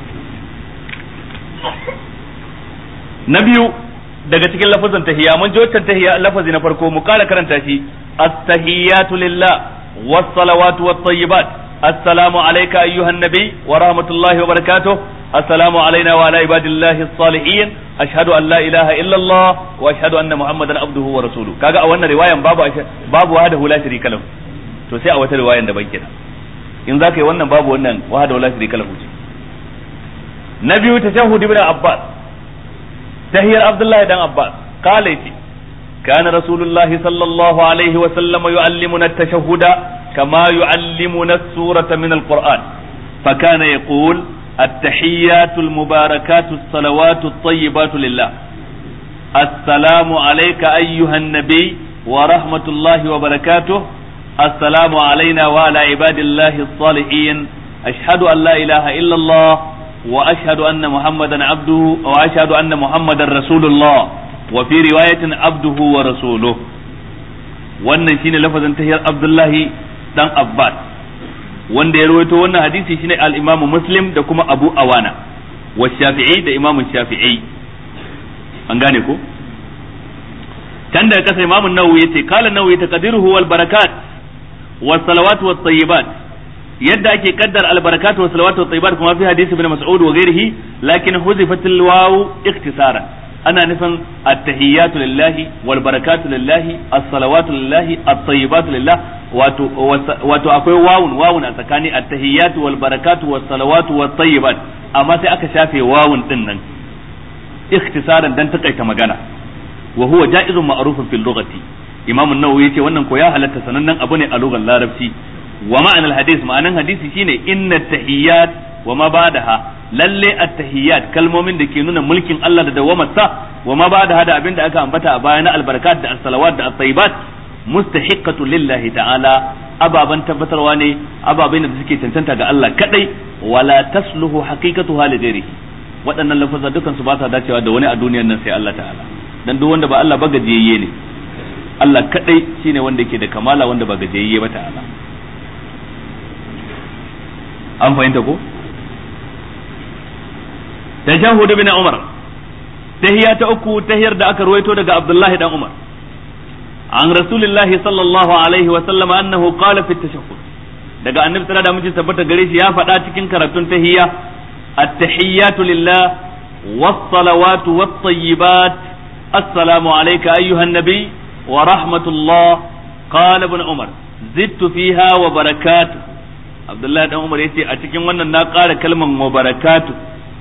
na biyu daga cikin lafazin tahiyya mun ji wancan tahiyya lafazi na farko mu kara karanta shi at-tahiyyatu lillah was-salawatu wat-tayyibat assalamu alayka ayyuhan nabi wa rahmatullahi wa barakatuh assalamu alayna wa ala ibadillahi as-salihin ashhadu an la ilaha illa Allah wa ashhadu anna muhammadan abduhu wa rasuluhu kaga a wannan riwayan babu babu wahdahu la sharika lahu to sai a wata riwayan da ban kenan in zaka yi wannan babu wannan wahdahu la sharika lahu na biyu tashahhud ibn abbas تهير عبد الله بن عباس قال يتي كان رسول الله صلى الله عليه وسلم يعلمنا التشهد كما يعلمنا السورة من القرآن فكان يقول التحيات المباركات الصلوات الطيبات لله السلام عليك أيها النبي ورحمة الله وبركاته السلام علينا وعلى عباد الله الصالحين ashhadu an la ilaha illallah wa ashhadu anna muhammadan abduhu wa ashhadu anna muhammadan rasulullah wa fi riwayatin abduhu wa rasuluhu wannan shine lafazin tahiyar abdullahi dan abbas wanda ya rawaito wannan hadisi shine al-imamu muslim da kuma abu awana wa shafi'i da imamu shafi'i an gane ko can daga kasa imamu nawawi yace kala nawawi taqdiruhu wal barakat was salawat wat tayyibat yadda ake kaddar al barakat was salawat wat tayyibat kuma fi hadisi ibn mas'ud wa ghairihi lakin huzifatil waw ikhtisaran ana nufin at-tahiyyatu lillahi wal barakatu lillahi as-salawatu lillahi at-tayyibatu lillah wato wato akwai wawun wawun a tsakani at-tahiyyatu wal barakatu was salawatu wat tayyibat amma sai aka shafe wawun din nan ikhtisaran dan takaita magana wa huwa ja'izun ma'rufun fil lughati imam an-nawawi yace wannan ko ya halatta sanannen abu ne a lugar larabci wa ma'anar hadis ma'anan hadisi shine inna tahiyyat wa ma ba'daha lalle at-tahiyyat kalmomin da ke nuna mulkin Allah da dawamarsa wa ma ba'daha da abinda aka ambata a baya na albarkat da as-salawat da at-tayyibat mustahiqqatu lillahi ta'ala ababan tabbatarwa ne ababen da suke cancanta ga Allah kadai wala tasluhu haqiqatuha li ghairihi waɗannan lafazan dukan su ba sa dacewa da wani a duniyar nan sai Allah ta'ala dan duk wanda ba Allah ba gajiyayye ne Allah kadai shine wanda yake da kamala wanda ba gajiyayye ba ta'ala an fahimta ko tashahhud bin Umar tahiya ta uku tahiyar da aka ruwaito daga Abdullahi dan Umar an Rasulullahi sallallahu alaihi wa sallama annahu qala fi tashahhud daga annabi sallallahu alaihi wasallam tabbata gare shi ya faɗa cikin karatun tahiyya at-tahiyyatu lillah was-salawatu wat-tayyibat assalamu alayka ayyuhan nabi wa rahmatullah qala ibn Umar zidtu fiha wa barakatuh Abdullahi dan Umar yace a cikin wannan na ƙara kalman wa barakatuh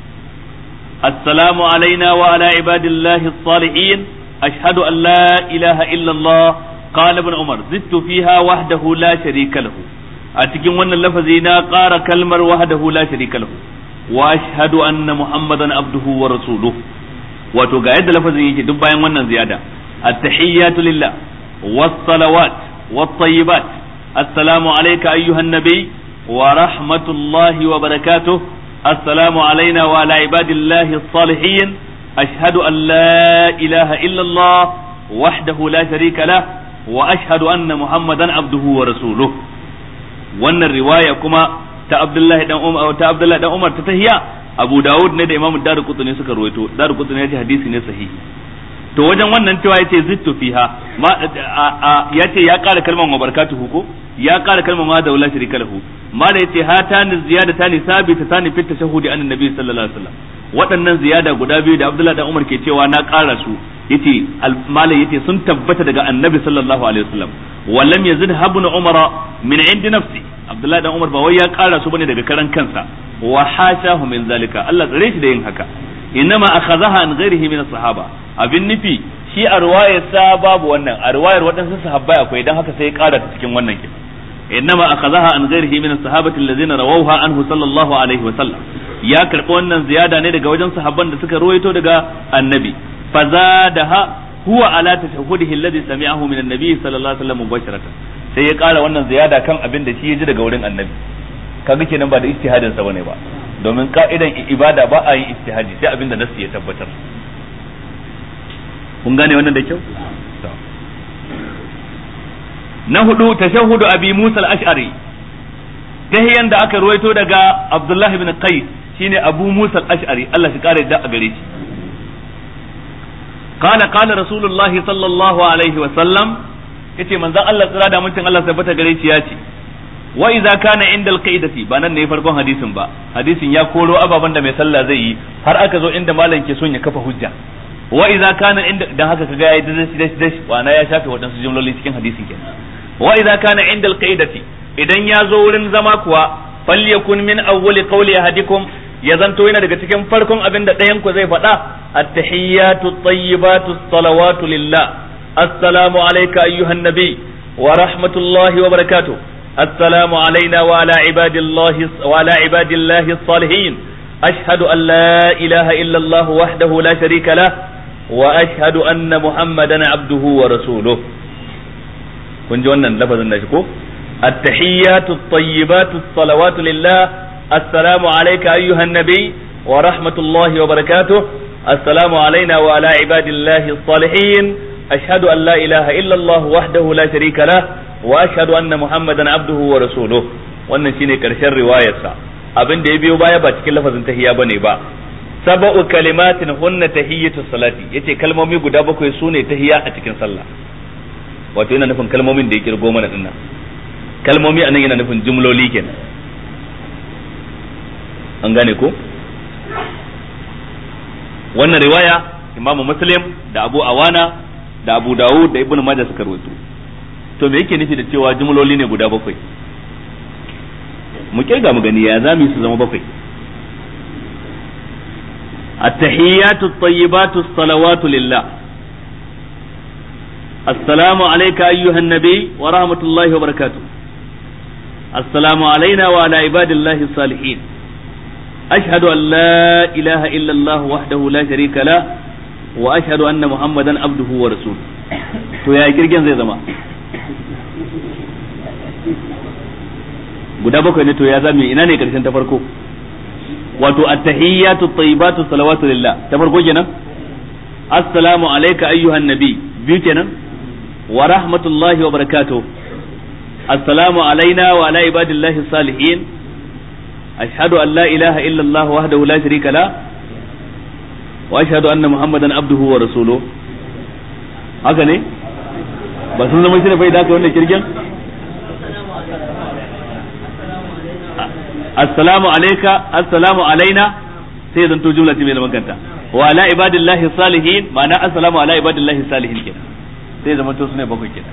السلام علينا وعلى عباد الله الصالحين أشهد أن لا إله إلا الله قال ابن عمر زدت فيها وحده لا شريك له أتكين وانا اللفظين قار كلمة وحده لا شريك له وأشهد أن محمدا عبده ورسوله wato ga yadda lafazin yake duk bayan wannan ziyada at-tahiyyatu lillah was-salawat wat-tayyibat assalamu alayka ayyuhan nabiy wa rahmatullahi wa barakatuh السلام علينا وعلى عباد الله الصالحين أشهد أن لا إله إلا الله وحده لا شريك له وأشهد أن محمدا عبده ورسوله وأن الرواية كما ta Abdullahi dan Umar ta Abdullahi dan Umar ta tahiya Abu Dawud ne da Imam Darqutni suka ruwaito Darqutni ya ce hadisi ne sahihi to wajen wannan cewa yace zittu fiha ma yace ya kara kalmar wa barakatuhu ko ya kara kalmar ma da wala sharika lahu ma da yace hatani ziyadatani sabitatani fit tashahhudi an annabi sallallahu alaihi wasallam waɗannan ziyada guda biyu da Abdullah dan Umar ke cewa na kara su yace malai yace sun tabbata daga annabi sallallahu alaihi wasallam wallam yazid habun umara min indi nafsi Abdullah dan Umar ba wai ya kara su bane daga karan kansa wa hashahu min zalika Allah tsare shi da yin haka innama akhadhaha an ghairihi min as-sahaba abin nufi shi a ruwayar sa babu wannan a ruwayar waɗansu sahabbai akwai dan haka sai ya ƙara ta cikin wannan kin innama akhadhaha an ghairihi min as-sahabati alladhina rawawha anhu sallallahu alaihi wa sallam ya karɓi wannan ziyada ne daga wajen sahabban da suka ruwaito daga annabi fazadaha huwa ala tashahhudihi alladhi sami'ahu min an-nabi sallallahu alaihi wa sallam mubasharatan sai ya ƙara wannan ziyada kan abin da shi ya ji daga wurin annabi kaga kenan ba da ijtihadin sa bane ba domin ka'idan ibada ba a yin ijtihadi sai abin da nasu ya tabbatar kun gane wannan da kyau na hudu tashahhudu abi musa al-ash'ari tahiyan da aka ruwaito daga abdullah ibn qais shine abu musa al-ash'ari Allah shi kare da a gare shi قال قال رسول الله صلى الله عليه وسلم yace manzon Allah tsira da mutum Allah tabbata gare shi ya ce wa idza kana inda alqaidati ba nan ne farkon hadisin ba hadisin ya koro ababan da mai sallah zai yi har aka zo inda malam ke son ya kafa hujja wa idza kana inda dan haka kaga yayi dashi dashi dashi wana ya shafe wadansu jumloli cikin hadisin kenan wa idza kana inda alqaidati idan ya zo wurin zama kuwa falyakun min awwali qawli ahadikum ya zanto yana daga cikin farkon abin da ɗayan ku zai faɗa at-tahiyyatu at-tayyibatu salawatu lillah assalamu alayka ayyuhan nabi wa rahmatullahi wa barakatuh السلام علينا وعلى عباد الله وعلى عباد الله الصالحين أشهد أن لا إله إلا الله وحده لا شريك له وأشهد أن محمدا عبده ورسوله kun ji wannan lafazin da shi ko التحيات الطيبات الصلوات لله assalamu alayka ayyuhan nabi wa rahmatullahi wa barakatuh assalamu alayna wa ala ibadillahi salihin ashhadu an la ilaha illa Allah wahdahu la sharika lah wa ashhadu anna muhammadan abduhu wa rasuluh wannan shine karshen riwayarsa abin da ya biyo baya ba cikin lafazin tahiyya bane ba sab'u kalimatin hunna tahiyyatu salati yace kalmomi guda bakwai sune tahiyya a cikin sallah wato yana nufin kalmomin da ya kirgo mana dinnan kalmomi anan yana nufin jumloli kenan an gane ko wannan riwaya imamu muslim da abu awana da abu dawud da ibnu majah suka rawaito to me yake nufi da cewa jumloli ne guda bakwai mu kirga mu gani ya zamu su zama bakwai التحيات الطيبات الصلوات لله السلام عليك أيها النبي ورحمة الله وبركاته السلام علينا وعلى عباد الله الصالحين أشهد أن لا إله إلا الله وحده لا شريك له وأشهد أن محمدا عبده ورسوله to ya kirgin zai zama guda bakwai ne to ya zame ina ne karshen ta farko wato at-tahiyyatu at-tayyibatu salawatu lillah ta farko kenan assalamu alayka ayyuhan nabi biyu kenan wa rahmatullahi wa barakatuh assalamu alaina wa ala ibadillahi salihin ashhadu an la ilaha illa allah wahdahu la sharika la wa ashhadu anna muhammadan abduhu wa rasuluhu haka ne ba sun zama shi da bai da wannan kirgin assalamu alayka assalamu alaina sai zan to jumla ce mai zaman kanta wa ala ibadillahi salihin ma'ana assalamu ala ibadillahi salihin kenan sai zama to sune bakwai kenan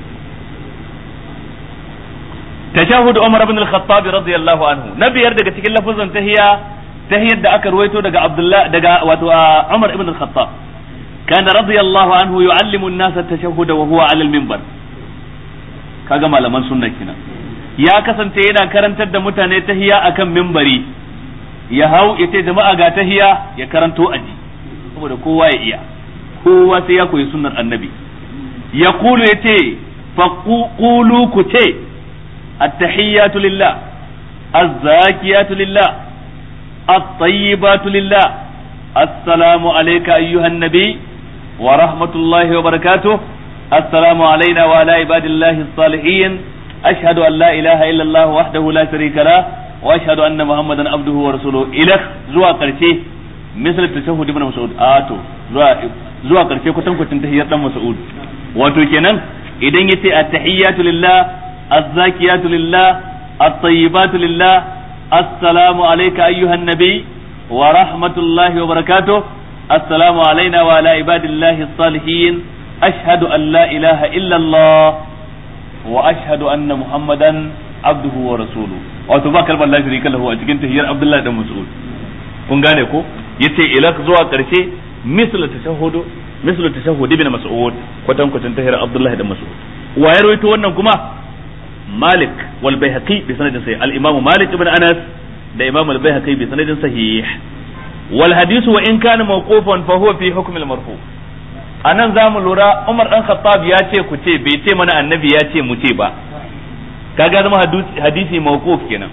tashahud Umar ibn al-Khattab radiyallahu anhu na biyar daga cikin lafazan tahiyya tahiyyar da aka ruwaito daga Abdullah daga wato Umar ibn al-Khattab kana radiyallahu anhu yu'allimu an-nasa at-tashahhud wa huwa 'ala al-minbar kaga malaman sunna kenan ya kasance yana karantar da mutane tahiya akan mimbari ya hau ya ce jama'a ga tahiya ya karanto aji saboda kowa ya iya kowa sai ya koyi sunnar annabi ya kulu ya ce faƙulu ku ce attahiyatu lillah azzakiyatu lillah at-tayyibatu lillah assalamu alayka ayyuhan nabi wa rahmatullahi wa barakatuh assalamu alayna wa ala ibadillahi as-salihin أشهد أن لا إله إلا الله وحده لا شريك له وأشهد أن محمدا عبده ورسوله إلى زوا قرشي مثل التشهد ابن مسعود آتو زوا زوا قرشي كتم كتم تحيات مسعود wato kenan idan yace at-tahiyyatu lillah az-zakiyatu lillah at-tayyibatu lillah assalamu alayka ayyuhan nabi wa rahmatullahi wa barakatuh assalamu alayna wa ala ibadillahi as-salihin ashhadu an la ilaha illa Allah wa ashhadu anna muhammadan abduhu wa rasuluhu wato ba kalmar la sharika lahu a cikin tahiyar abdullahi dan mas'ud kun gane ko yace ila zuwa karshe misl tashahhudu misl tashahhud ibn mas'ud kwatan kwatan tahiyar abdullahi dan mas'ud wa ya rawaito wannan kuma malik wal baihaqi bi sanadin sahih al imam malik ibn anas da imam al baihaqi bi sanadin sahih wal hadithu wa in kana mawqufan fa huwa fi hukm al marfu' a nan za mu lura Umar ɗan Khattab ya ce ku ce bai ce mana annabi ya ce mu ce ba kaga zama hadisi mawquf kenan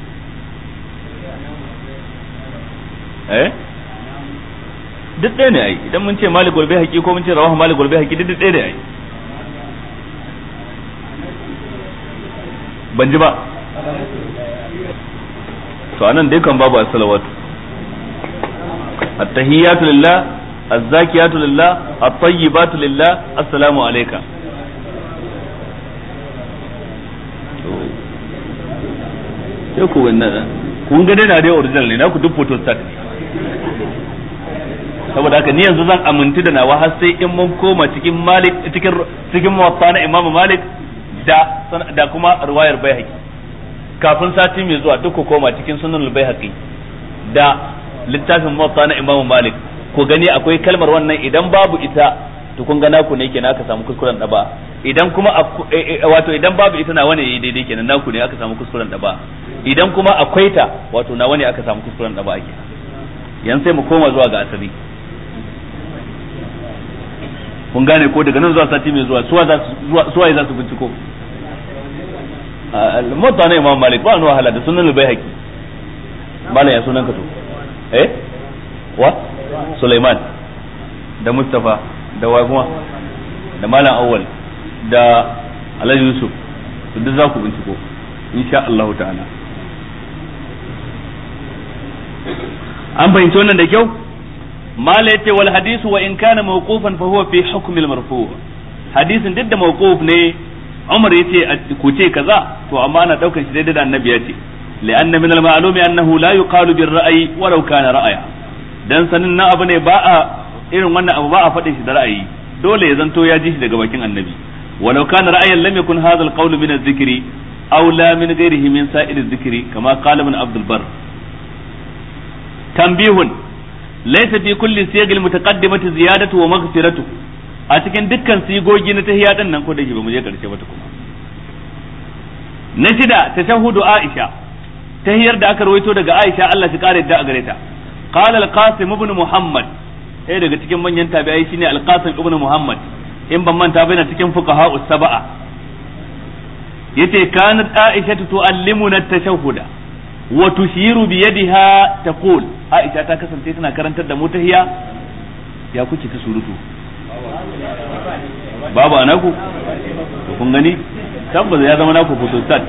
eh duk ɗaya ne ai idan mun ce Malik gulbe haƙi ko mun ce rawahu Malik gulbe haƙi duk ɗaya ne ai ban ji ba to anan dai kan babu as-salawatu at-tahiyyatu lillah الزاكيات لله الطيبات لله السلام عليك sai ku wannan kun ga dai na dai original ne na ku duk photo stat ne saboda haka ni yanzu zan amintu da nawa har sai in mun koma cikin malik cikin cikin muwatta na imam malik da da kuma riwayar baihaqi kafin sati mai zuwa duk ku koma cikin sunan baihaqi da littafin muwatta na imam malik ku gani akwai kalmar wannan idan babu ita to kun ga naku ne kenan aka samu kuskuren da ba idan kuma wato idan babu ita nawa ne yayi daidai kenan naku ne aka samu kuskuren da ba idan kuma akwai ta wato nawa ne aka samu kuskuren da ba ake yan sai mu koma zuwa ga asali kun gane ko daga nan zuwa sati mai zuwa suwa za su suwaye za su binciko al-mutta ne imam malik ba wani wahala da sunan al-baihaqi malam ya sunan ka to eh wa Sulaiman da Mustafa da Waguma da malam Awwal da Alhaji Yusuf to duk za ku binciko insha Allah ta'ala an fahimci wannan da kyau mala yace wal hadisu wa in kana mawqufan fa huwa fi hukm al marfu hadisin duk da mawquf ne Umar yace ku ce kaza to amma ana daukar shi daidai da annabi yace li'anna min al ma'lumi annahu la yuqalu bir ra'yi walau kana ra'aya dan sanin na abu ne ba a irin wannan abu ba a faɗin shi da ra'ayi dole ya zanto ya ji shi daga bakin annabi walau kana ra'ayan lam yakun hadha al qawl min adh-dhikri aw la min ghayrihi min sa'ir adh-dhikri kama qala ibn Abdul Barr tanbihun laysa fi kulli siyagil mutaqaddimati ziyadatu wa maghfiratu a cikin dukkan sigogi na tahiyya din nan ko da ba mu je karshe ba kuma na shida tashahhudu Aisha tahiyar da aka rawaito daga Aisha Allah shi kare da a gare ta qala al-Qasim ibn Muhammad eh daga cikin manyan tabi'ai shine al-Qasim ibn Muhammad in ban manta bai na cikin fuqaha us-sab'a yace kanat Aisha tu'allimuna at-tashahhuda wa tushiru bi yadiha taqul Aisha ta kasance tana karantar da mu tahiya ya kuke ta surutu babu anaku to kun gani tabbas ya zama naku photostat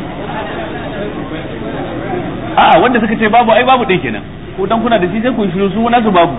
a'a wanda suka ce babu ai babu din kenan ko dan kuna da shi sai ku shiru su nasu babu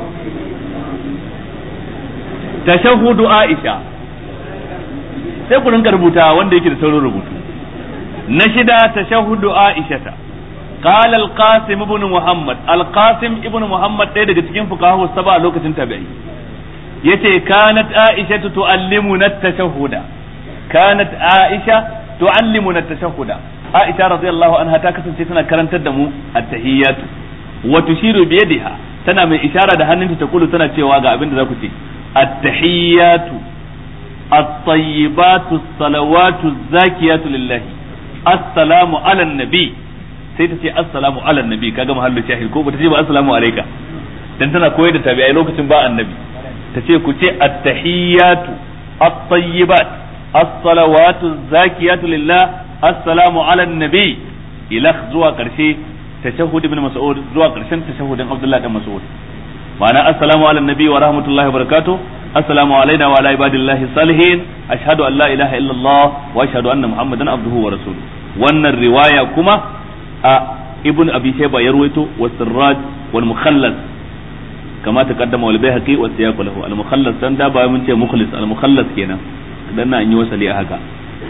tashahhudu Aisha sai ku rinka rubuta wanda yake da saurin rubutu na shida tashahhudu Aisha ta قال القاسم ابن محمد القاسم ابن محمد ɗaya daga cikin fuqahu saba a lokacin tabi'i yace kanat aisha tuallimuna at-tashahhuda kanat aisha tuallimuna at-tashahhuda aisha radiyallahu anha ta kasance tana karantar da mu at-tahiyyatu wa tushiru bi yadiha tana mai ishara da hannunta ta kulu tana cewa ga abin da za ku ce at-tahiyyatu at-tayyibatu as-salawatu az-zakiyatu lillahi assalamu ala nabi sai ta ce assalamu ala nabi kaga mahallu shahid ko bata ce ba assalamu alayka dan tana koyar da tabi'ai lokacin ba annabi ta ce ku ce at-tahiyyatu at-tayyibat as-salawatu zakiyatu lillah assalamu ala nabi ila zuwa karshe tashahhud ibn mas'ud zuwa karshen tashahhudin abdullah dan mas'ud ma'ana assalamu ala nabi wa rahmatullahi wa barakatuh assalamu alaina wa ala ibadillahi salihin ashhadu an la ilaha illallah wa ashhadu anna muhammadan abduhu wa rasuluhu wannan riwaya kuma a ibn abi shayba ya ruwaito wa sirraj wal mukhallas kama taqaddama wal bayhaqi wa siyaq lahu al mukhallas dan da ba mun ce mukhlis al mukhallas kenan dan na an yi wasali a haka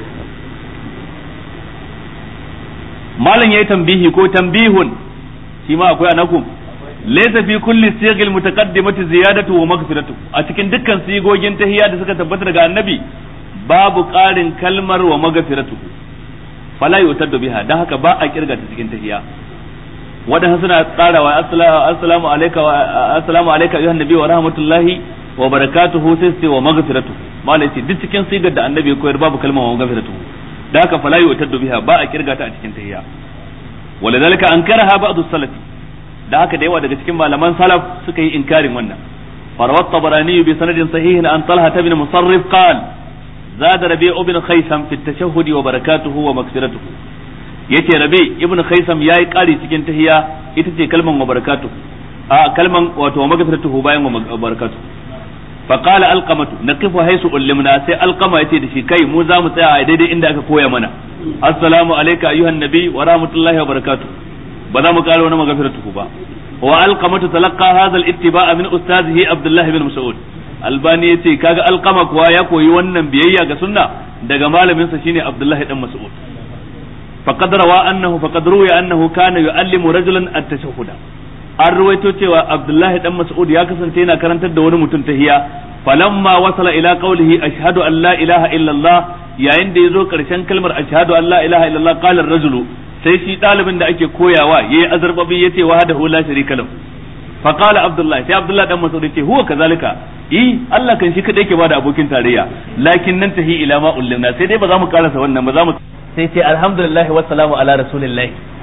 malam yayi tambihi ko tambihun shi ma akwai anakum laysa fi kulli sighil mutaqaddimati ziyadatu wa maghfiratu a cikin dukkan sigogin tahiyya da suka tabbata daga annabi babu ƙarin kalmar wa maghfiratu fala yutaddu biha dan haka ba a kirga ta cikin tahiyya wadanda suna tsarawa assalamu alayka wa assalamu alayka ayyuhan nabi wa rahmatullahi wa barakatuhu sai sai wa maghfiratu malai ce duk cikin sigar da annabi koyar babu kalmar wa maghfiratu dan haka fala yutaddu biha ba a kirga ta a cikin tahiyya ولذلك انكرها بعض السلف da haka da yawa daga cikin malaman salaf suka yi inkarin wannan farawat tabarani bi sanadin sahihin an talha ibn musarrif qala زاد ربيع ابن خيثم في التشهد وبركاته ومغفرته yace rabi ibn khaisam yayi kari cikin tahiyya ita ce kalman wa barakatuhu a kalman wato magfiratuhu bayan wa barakatuhu fa qala alqamatu naqifu haythu ullimna sai alqama yace da shi kai mu za mu tsaya a daidai inda aka koya mana assalamu alayka ayyuhan nabi wa rahmatullahi wa barakatuh ba za mu kara wani magfiratuhu ba wa alqamatu talaqqa hadha al-ittiba'a min ustazihi abdullah ibn mas'ud albani yace kaga alqama kuwa ya koyi wannan biyayya ga sunna daga malamin sa shine abdullahi dan mas'ud faqad rawa annahu faqad ruwiya annahu kana yu'allimu rajulan at-tashahhuda an ruwaito cewa abdullahi dan mas'ud ya kasance yana karantar da wani mutum tahiya falamma wasala ila qawlihi ashhadu an la ilaha illa allah yayin da yazo karshen kalmar ashhadu an la ilaha illa allah qala ar-rajulu sai shi dalibin da ake koyawa yayi azarbabi yace wahdahu la sharika lahu فقال عبد الله sai Abdullah dan Mas'ud yace huwa kazalika yi Allah kan shi kadai ke bada abokin tarayya lakin nan tahi ila ma ullimna sai dai ba za mu karasa wannan ba za mu sai ce alhamdulillah wa salamu ala rasulillah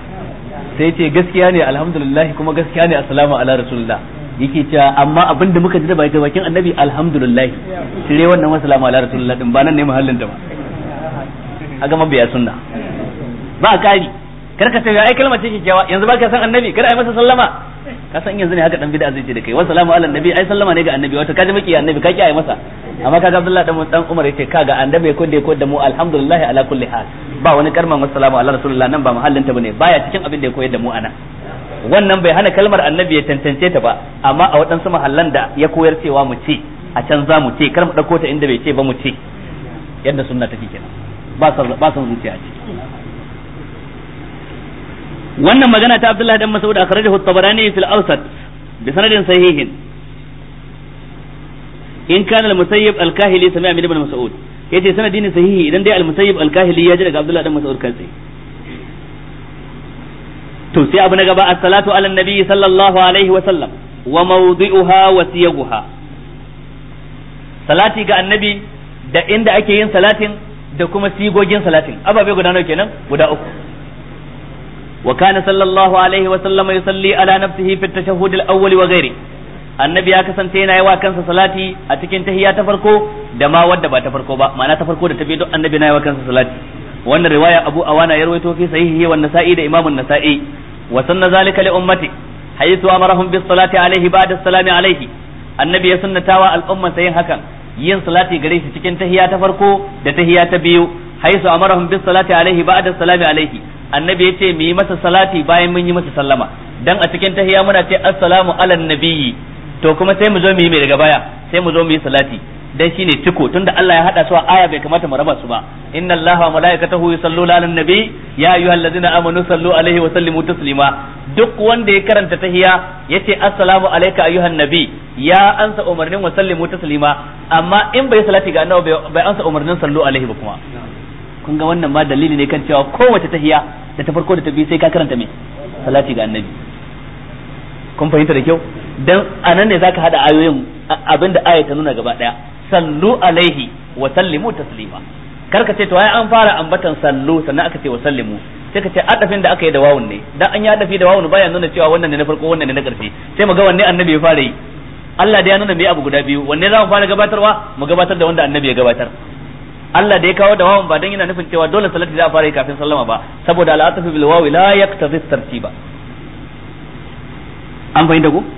sai ce gaskiya ne alhamdulillah kuma gaskiya ne assalamu ala rasulillah yake cewa amma abin da muka ji da bakin annabi alhamdulillah shire wannan wa salamu ala rasulillah din ba nan ne mahallin ta ba aga mabiya sunna ba kari kar ka ce ai kalmar ce kyakkyawa yanzu baka san annabi kar ai masa sallama ka san yanzu ne haka dan bid'a zai ce da kai wa salamu ala annabi ai sallama ne ga annabi wato kaji miki annabi ka kiyaye masa amma kaga Abdullah dan dan Umar yace kaga annabi ko da ko da mu alhamdulillah ala kulli hal ba wani karman wassalamu ala rasulullah nan ba mahallin ta bane baya cikin abin da ya koyar da mu ana wannan bai hana kalmar annabi ya tantance ta ba amma a waɗansu mahallan da ya koyar cewa mu ce a can za mu ce kar mu ɗauko ta inda bai ce ba mu ce yadda sunna take kenan ba son ba son zuciya ce wannan magana ta Abdullahi dan Mas'ud akhrajahu at-Tabarani fil Awsat bi sanadin sahihin in kana al-Musayyib al-Kahili sami'a min ibn Mas'ud yace sanadi ne sahihi idan dai al-Musayyib al-Kahili ya ji daga Abdullahi dan Mas'ud kansa to sai abu na gaba as-salatu ala nabi sallallahu alaihi wa sallam wa mawdi'uha wa siyaguha salati ga annabi da inda ake yin salatin da kuma sigogin salatin ababe guda nawa kenan guda uku wa kana sallallahu alaihi wa sallam yusalli ala nafsihi fi at-tashahhud al-awwal wa ghairi annabi ya kasance yana yi wa kansa salati a cikin tahiyya ta farko da ma wadda ba ta farko ba ma'ana ta farko da ta biyu duk annabi na yi wa kansa salati wannan riwaya abu awana ya rawaito fi sahihi wa nasa'i da imamun nasa'i wa sanna zalika li ummati haythu amarahum bis salati alaihi ba'da salami alaihi annabi ya sunnatawa al'umma sayin hakan yin salati gare shi cikin tahiya ta farko da tahiya ta biyu haythu amarahum bis salati alaihi ba'da salami alaihi annabi ya ce mu yi masa salati bayan mun yi masa sallama dan a cikin tahiya muna ce assalamu ala nabiyyi to kuma sai mu zo mu yi mai daga baya sai mu zo mu yi salati dan shine ciko tunda Allah ya hada su a aya bai kamata mu raba su ba inna Allaha wa malaikatahu yusalluna ala nabi ya ayyuhallazina amanu sallu alaihi wa sallimu taslima duk wanda ya karanta tahiya yace assalamu alayka ayyuhan nabi ya ansa umarnin wa sallimu taslima amma in bai salati ga annabi bai ansa umarnin sallu alaihi ba kuma kun ga wannan ma dalili ne kan cewa kowace tahiya da ta farko da ta biyu sai ka karanta me salati ga annabi kun fahimta da kyau dan anan ne zaka hada ayoyin abinda aya ta nuna gaba daya sallu alaihi wa sallimu taslima kar ka ce to ai an fara ambatan sallu sannan aka ce wa sallimu sai ka ce adafin da aka yi da wawun ne dan an yi adafi da wawun baya nuna cewa wannan ne na farko wannan ne na karshe sai mu ga wanne annabi ya fara yi Allah da ya nuna me abu guda biyu wanne za mu fara gabatarwa mu gabatar da wanda annabi ya gabatar Allah da ya kawo da wawun ba dan yana nufin cewa dole salati za a fara yi kafin sallama ba saboda al'atafu bil wawi la yaktazi tartiba an fahimta ko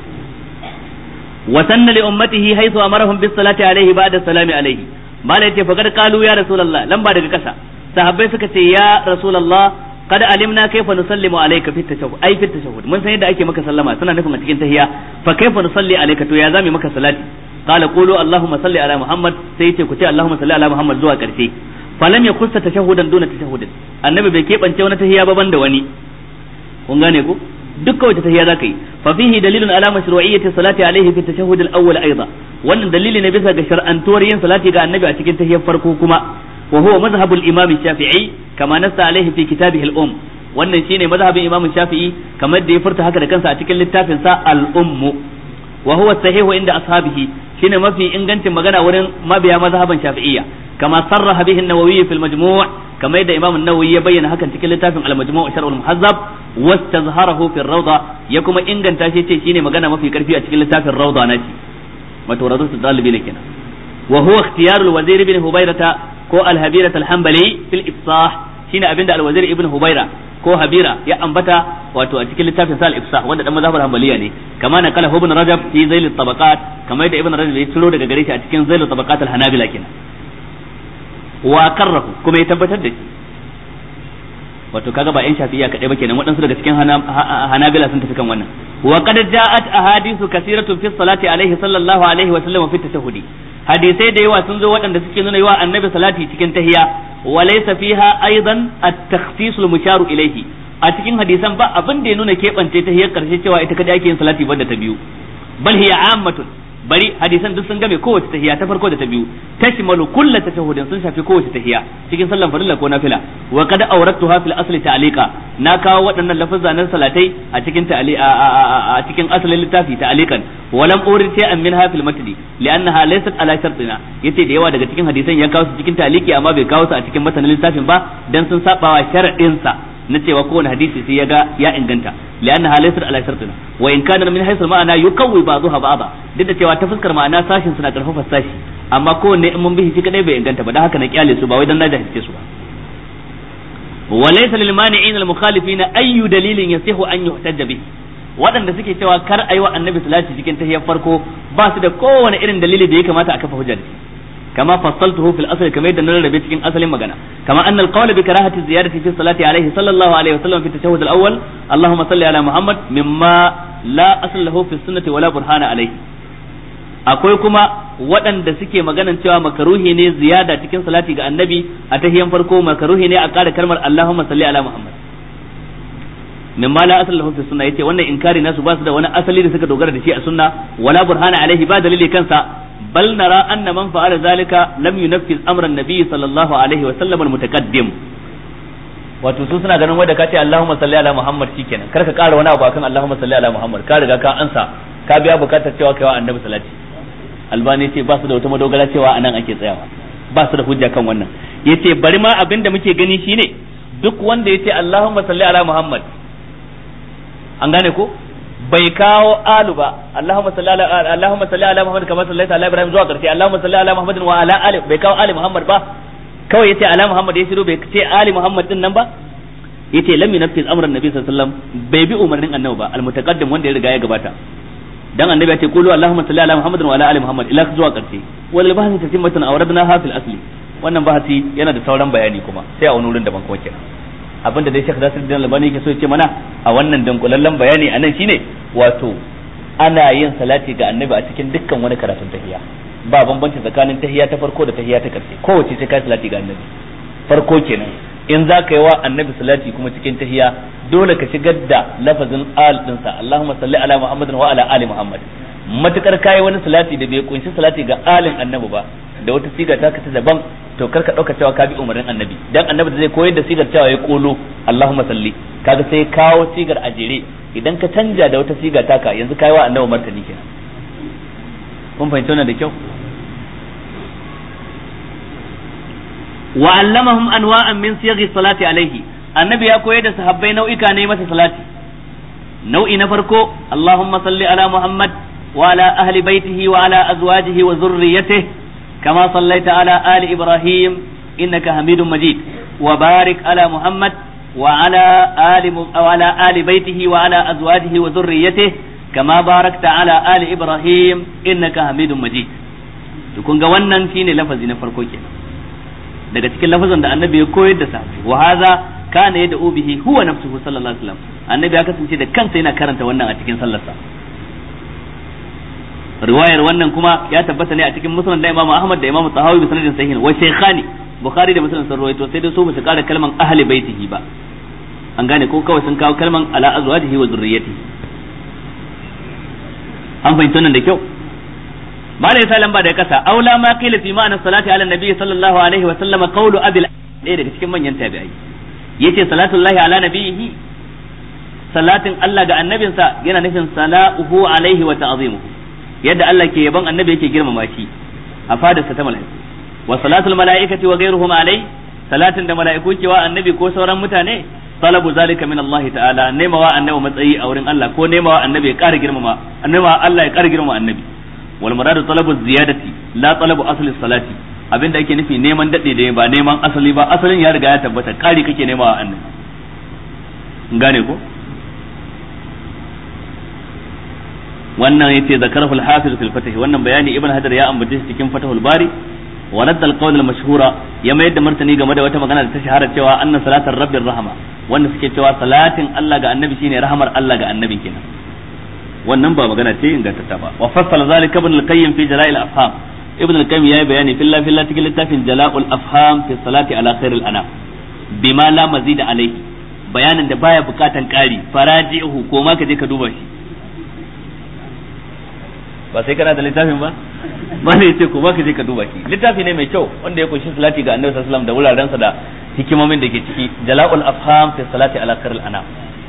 وسن لأمته حيث أمرهم بالصلاة عليه بعد السلام عليه ما لا فقد قالوا يا رسول الله لم بعد كسا sahabbai suka ce ya rasulullah kada alimna kaifa nusallimu alayka fi tashahhud ai fi tashahhud mun san yadda ake maka sallama suna nufin a cikin tahiyya fa kaifa nusalli alayka to ya zami maka salati qala qulu allahumma salli ala muhammad sai yace ku ce allahumma salli ala muhammad zuwa karshe falam yakussa tashahhudan duna tashahhudin annabi bai kebance wani tahiyya ba banda wani kun gane ko dukkan wata tahiyya zaka yi fa fihi dalilun ala mashru'iyyati salati alaihi fi tashahhud al-awwal aidan wannan dalili ne bisa ga shar'antuwar yin salati ga annabi a cikin tahiyyar farko kuma wa huwa madhhabu al-imam shafi'i kama nassa alaihi fi kitabihi al-umm wannan shine madhhabin imam shafi'i kamar da ya furta haka da kansa a cikin littafin sa al-umm wa huwa sahihu inda ashabihi shine mafi ingancin magana wurin mabiya mazhaban shafi'iyya kama sarraha bihi an-nawawi fi al-majmu' kamar yadda imam an-nawawi ya bayyana hakan cikin littafin al-majmu' sharh al-muhazzab wastazharahu fi ar-rawda ya kuma inganta shi ce shine magana mafi karfi a cikin littafin rawda naci wato rawdatu dalibi ne kenan wa huwa ikhtiyar al-wazir ibn hubayrata ko al-habira al-hanbali fil ifsah shine abinda al-wazir ibn hubayra ko habira ya ambata wato a cikin littafin sa al-ifsah wanda dan mazhabar hanbaliya ne kama na kala ibn rajab fi zail al-tabaqat kamar yadda ibn rajab ya ciro daga gare shi a cikin zail al-tabaqat al-hanabila kenan wa karrahu kuma ya tabbatar da shi wato kaga ba yan shafi'iyya kadai ba kenan waɗansu daga cikin hanabila sun tafi kan wannan wa qad ja'at ahadithu kaseeratun fi salati alaihi sallallahu alaihi wa sallam fi tashahhudi hadisai da yawa sun zo waɗanda suke nuna yawa annabi salati cikin tahiyya wa laysa fiha aidan at-takhsis al-musharu ilayhi a cikin hadisan ba abin da ya nuna keɓance tahiyyar karshe cewa ita kadai ake yin salati banda ta biyu bal hiya ammatun bari hadisan duk sun game kowace tahiya ta farko da ta biyu tashmalu kullu tashahhudin sun shafi kowace tahiya cikin sallan farilla ko nafila wa qad awrattuha fil asli ta'liqa na kawo waɗannan lafazan nan salatai a cikin ta'ali a cikin asalin littafi ta'liqan wa lam urid shay'an minha fil matni li'annaha laysat ala shartina yace da yawa daga cikin hadisan ya kawo su cikin ta'liqi amma bai kawo su a cikin matanin littafin ba dan sun sabawa sharadin sa na cewa kowane hadisi sai ya ga ya inganta li'annaha laysat ala shartina wa in kana min haythu ma'ana yukawwi ba'daha ba'da duk da cewa ta fuskar ma'ana sashin suna karfafa sashi amma kowanne in mun bihi shi kadai bai inganta ba dan haka na kyale su ba wai dan na jahilce su ba wa laysa lil mani'in al mukhalifin ayyu dalilin yasihu an yuhtajja bihi waɗanda suke cewa kar ayi wa annabi salati cikin tahiyyar farko ba su da kowane irin dalili da ya kamata a kafa hujja da shi كما فصلته في الأصل كما يدنا الربيت cikin asalin magana كما أن القول بكراهة الزيادة في الصلاة عليه صلى الله عليه وسلم في التشهد الأول اللهم صل على محمد مما لا أصل له في السنة ولا برهان عليه akwai kuma waɗanda suke maganan cewa makaruhi ne ziyada cikin salati ga annabi a tahiyan farko makaruhi ne a ƙara kalmar Allahumma salli ala Muhammad mimma la asal lahu fi sunna yace wannan inkari nasu ba su da wani asali da suka dogara da shi a sunna wala burhana alaihi ba dalili kansa بل نرى أن من فعل ذلك لم ينفذ أمر النبي صلى الله عليه وسلم المتقدم wato su suna ganin wanda ka ce Allahumma salli ala Muhammad shikenan kar ka ƙara wani abu akan Allahumma salli ala Muhammad ka riga ka ansa ka biya bukatar cewa kai wa annabi salati albani ce ba su da wata madogara cewa anan ake tsayawa ba su da hujja kan wannan yace bari ma abin da muke gani shine duk wanda yace Allahumma salli ala Muhammad an gane ko bai kawo alu ba Allahumma salli ala Allahumma salli ala Muhammad kama sallaita ala Ibrahim zuwa karshe Allahumma salli ala Muhammadin wa ala ali bai kawo ali Muhammad ba kawai yace ala Muhammad ya shiru bai ce ali Muhammad din nan ba yace lam yunfiz amran nabi sallallahu alaihi wasallam bai bi umarnin annabi ba almutaqaddim wanda ya riga ya gabata dan annabi ya ce qulu Allahumma salli ala Muhammadin wa ala ali Muhammad ila zuwa karshe wal bahthi tatimmatan awradna ha fil asli wannan bahati yana da sauran bayani kuma sai a wani wurin daban kuma kenan abinda dai Sheikh Nasiruddin Albani yake so ya ce mana a wannan dankulallen bayani anan shine wato ana yin salati ga annabi a cikin dukkan wani karatun tahiyya ba bambanci tsakanin tahiyya ta farko da tahiyya ta karshe kowace sai kai salati ga annabi farko kenan in za ka yi wa annabi salati kuma cikin tahiyya dole ka shigar da lafazin al dinsa Allahumma salli ala Muhammadin wa ala ali Muhammad matukar kai wani salati da bai kunshi salati ga alin annabi ba da wata siga ta ka ta daban to kar ka dauka cewa ka bi umarnin annabi dan annabi da zai koyar da sigar cewa ya kolo Allahumma salli kaga sai kawo sigar a jere idan ka canja da wata siga taka yanzu kai wa annabi martani kenan kun fahimta wannan da kyau wa allamahum anwa'an min siyaghi salati alaihi annabi ya koyar da sahabbai nau'ika ne masa salati nau'i na farko Allahumma salli ala Muhammad wa ala ahli baitihi wa ala azwajihi wa zurriyyatihi كما صليت على آل إبراهيم إنك حميد مجيد وبارك على محمد وعلى آل وعلى آل بيته وعلى أزواجه وذريته كما باركت على آل إبراهيم إنك حميد مجيد kun ga wannan shine lafazi na farko kenan daga cikin lafazan da annabi ya koyar da sahabbai wa hadha kana yad'u bihi huwa nafsuhu sallallahu alaihi wasallam annabi ya kasance da kansa yana karanta wannan a cikin sallarsa riwayar wannan kuma ya tabbata ne a cikin musnad da Imam Ahmad da Imam Tahawi bi sanadin sahih wa shaykhani Bukhari da Muslim sun rawaito sai dai su ba su kara kalman ahli baitihi ba an gane ko kawai sun kawo kalman ala azwajihi wa zurriyyatihi an fahimta nan da kyau ba da yasa lamba da kasa aula ma qila fi ma'ana salati ala nabi sallallahu alaihi wa sallama qawlu abil ɗaya daga cikin manyan tabi'ai yace salatullahi ala nabihi salatin Allah ga annabinsa yana nufin sala'uhu alaihi wa ta'zimuhu yadda Allah ke yaban annabi yake girmama shi a fadarsa ta mala'iku wa salatul mala'ikati wa ghayruhum alai salatin da mala'iku ke wa annabi ko sauran mutane talabu zalika min Allah ta'ala nemawa annabi matsayi a wurin Allah ko nemawa annabi ya ƙara girmama annabi Allah ya ƙara girmama annabi wal muradu talabu ziyadati la talabu asli salati abinda ake nufi neman dade da ba neman asali ba asalin ya riga ya tabbata ƙari kake nemawa annabi gane ko wannan yace zakarahu al-hafiz fil fath wannan bayani ibn hajar ya ambace shi cikin fatahul bari wa radda al-qawl al-mashhura ya mayar da martani game da wata magana da ta shahara cewa anna salatar rabbir rahama wanda suke cewa salatin Allah ga annabi shine rahamar Allah ga annabi kenan wannan ba magana ce ingantatta ba wa fassala zalika ibn al-qayyim fi jala'il afham ibn al-qayyim yayi bayani filla filla cikin littafin jala'ul afham fi salati ala khairil anam bima la mazida alaihi bayanin da baya bukatan kari faraji'uhu ko ma ka je ka duba shi ba sai kana da littafin ba ba ne ce ko ba ka je ka duba shi littafi ne mai kyau wanda ya kunshi salati ga annabi sallallahu alaihi wasallam da wurarensa da hikimomin da ke ciki jala'ul afham fi salati ala khairil anam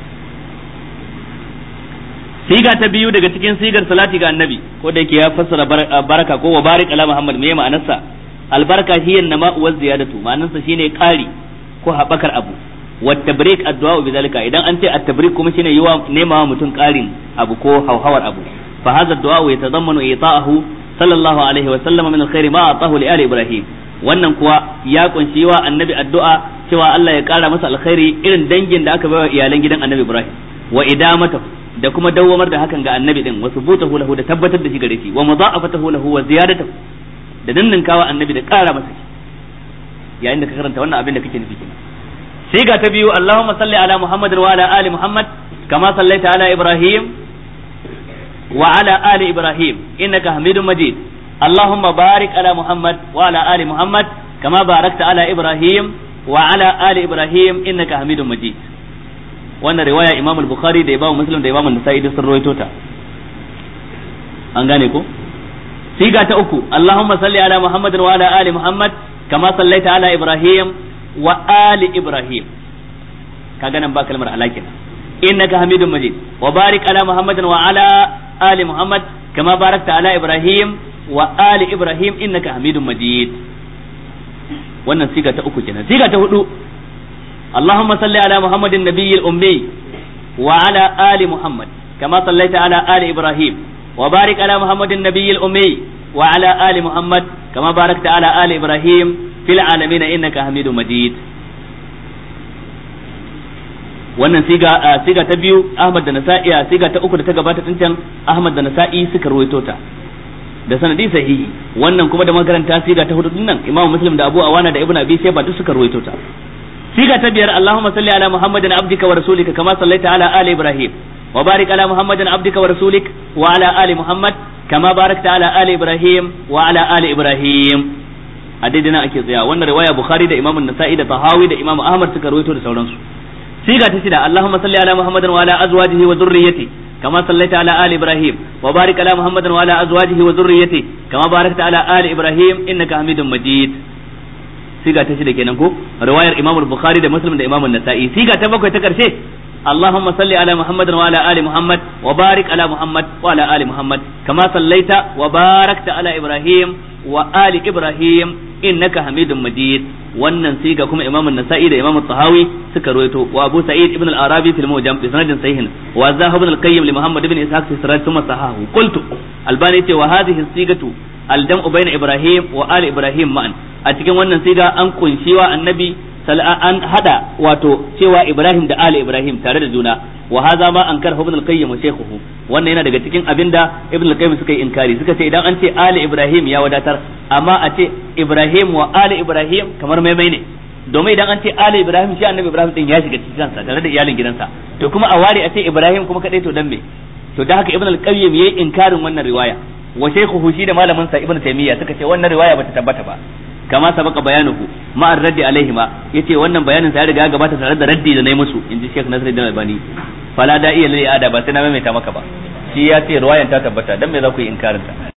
siga ta biyu daga cikin sigar salati ga annabi ko da yake ya fassara baraka ko wa barik ala muhammad me ma'anarsa albarka hiya nama wa ziyadatu ma'anarsa shine kari ko habakar abu wa tabrik addu'a bi zalika idan an ce at-tabrik kuma shine yiwa nema mutum karin abu ko hauhawar abu fa hadha ad-du'a yatadammanu ita'ahu sallallahu alaihi wa sallam min al-khair ma atahu li ali ibrahim wannan kuwa ya kunshi wa annabi addu'a cewa Allah ya kara masa alkhairi irin dangin da aka bai wa iyalan gidan Annabi Ibrahim wa idamata da kuma dawwamar da hakan ga Annabi din wa subutahu lahu da tabbatar da shi gare shi wa mudha'afatahu lahu wa ziyadatahu da dinninkawa Annabi da kara masa shi yayin da ka karanta wannan abin da kake nufi kenan sai ga ta biyu Allahumma salli ala Muhammad wa ala ali Muhammad kama sallaita ala Ibrahim wa ala ali Ibrahim innaka Hamidum Majid Allahumma barik ala Muhammad wa ala ali Muhammad kama barakta ala Ibrahim wa ala ali Ibrahim innaka Hamidum Majid wannan riwaya Imam al-Bukhari da Imam Muslim da Imam An-Nasa'i sun rawaito ta an gane ko siga ta uku Allahumma salli ala Muhammad wa ala ali Muhammad kama sallaita ala Ibrahim wa ali Ibrahim kaga nan ba kalmar alakin innaka Hamidum Majid wa barik ala Muhammadin wa ala ali Muhammad kama barakta ala Ibrahim wa ali Ibrahim innaka Hamidum Majid wannan siga ta uku kenan siga ta hudu اللهم صل على محمد النبي الأمي وعلى آل محمد كما صليت على آل إبراهيم وبارك على محمد النبي الأمي وعلى آل محمد كما باركت على آل إبراهيم في العالمين إنك حميد مجيد wannan siga siga ta biyu Ahmad da Nasa'i siga ta uku da ta gabata tun can Ahmad da Nasa'i suka ruwaito ta da sanadi sahihi wannan kuma da makaranta siga ta hudu nan Imam Muslim da Abu Awana da Ibn Abi Shayba duk suka ruwaito ta siga ta biyar Allahumma salli ala Muhammadin abdika wa rasulika kama sallaita ala ali Ibrahim wa barik ala Muhammadin abdika wa rasulik wa ala ali Muhammad kama barakta ala ali Ibrahim wa ala ali Ibrahim a daidai nan ake tsaya wannan riwaya Bukhari da Imam Nasa'i da Tahawi da Imam Ahmad suka rawaito da sauransu siga ta shida Allahumma salli ala Muhammadin wa ala azwajihi wa dhurriyyati كما صليت على آل إبراهيم وبارك على محمد وعلى أزواجه وذريته كما باركت على آل إبراهيم إنك حميد مجيد siga ta shida kenan ko riwayar Imam Bukhari da Muslim da Imam Nasa'i siga ta bakwai ta karshe Allahumma salli ala Muhammad wa ala ali Muhammad wa barik ala Muhammad wa ala ali Muhammad kama sallaita wa barakta ala Ibrahim wa ali Ibrahim innaka Hamidum Majid wannan siga kuma Imam Nasa'i da Imam Tahawi suka ruwaito wa Abu Sa'id ibn al-Arabi fil Mujam bi sanadin sahihin wa Zahab ibn al-Qayyim li Muhammad ibn Ishaq fi Siraj thumma sahahu qultu Albani ce wa hadhihi sigatu al-jam'u bayna Ibrahim wa ali Ibrahim ma'an a cikin wannan siga an kunshi wa annabi an hada wato cewa Ibrahim da Ali Ibrahim tare da juna wa hadha ma ankar ibn al-qayyim shaykhuhu wannan yana daga cikin abinda ibn al-qayyim suka yi inkari suka ce idan an ce Ali Ibrahim ya wadatar amma a ce Ibrahim wa Ali Ibrahim kamar maimai ne domin idan an ce Ali Ibrahim shi annabi Ibrahim din ya shiga cikin kansa tare da iyalin gidansa to kuma a ware a ce Ibrahim kuma kadai to dan me to da haka ibn al-qayyim yayi inkarin wannan riwaya wa shaykhuhu shi da malamin sa ibn taymiya suka ce wannan riwaya bata tabbata ba kama sabaka bayanuhu ma raddi alaihima yace wannan bayanin sa ya riga gabata tare da raddi da nayi musu inji Sheikh Nasiruddin Albani fala da iya lil ada ba sai na maimaita maka ba shi ya ce riwayan ta tabbata dan me za ku yi inkarin ta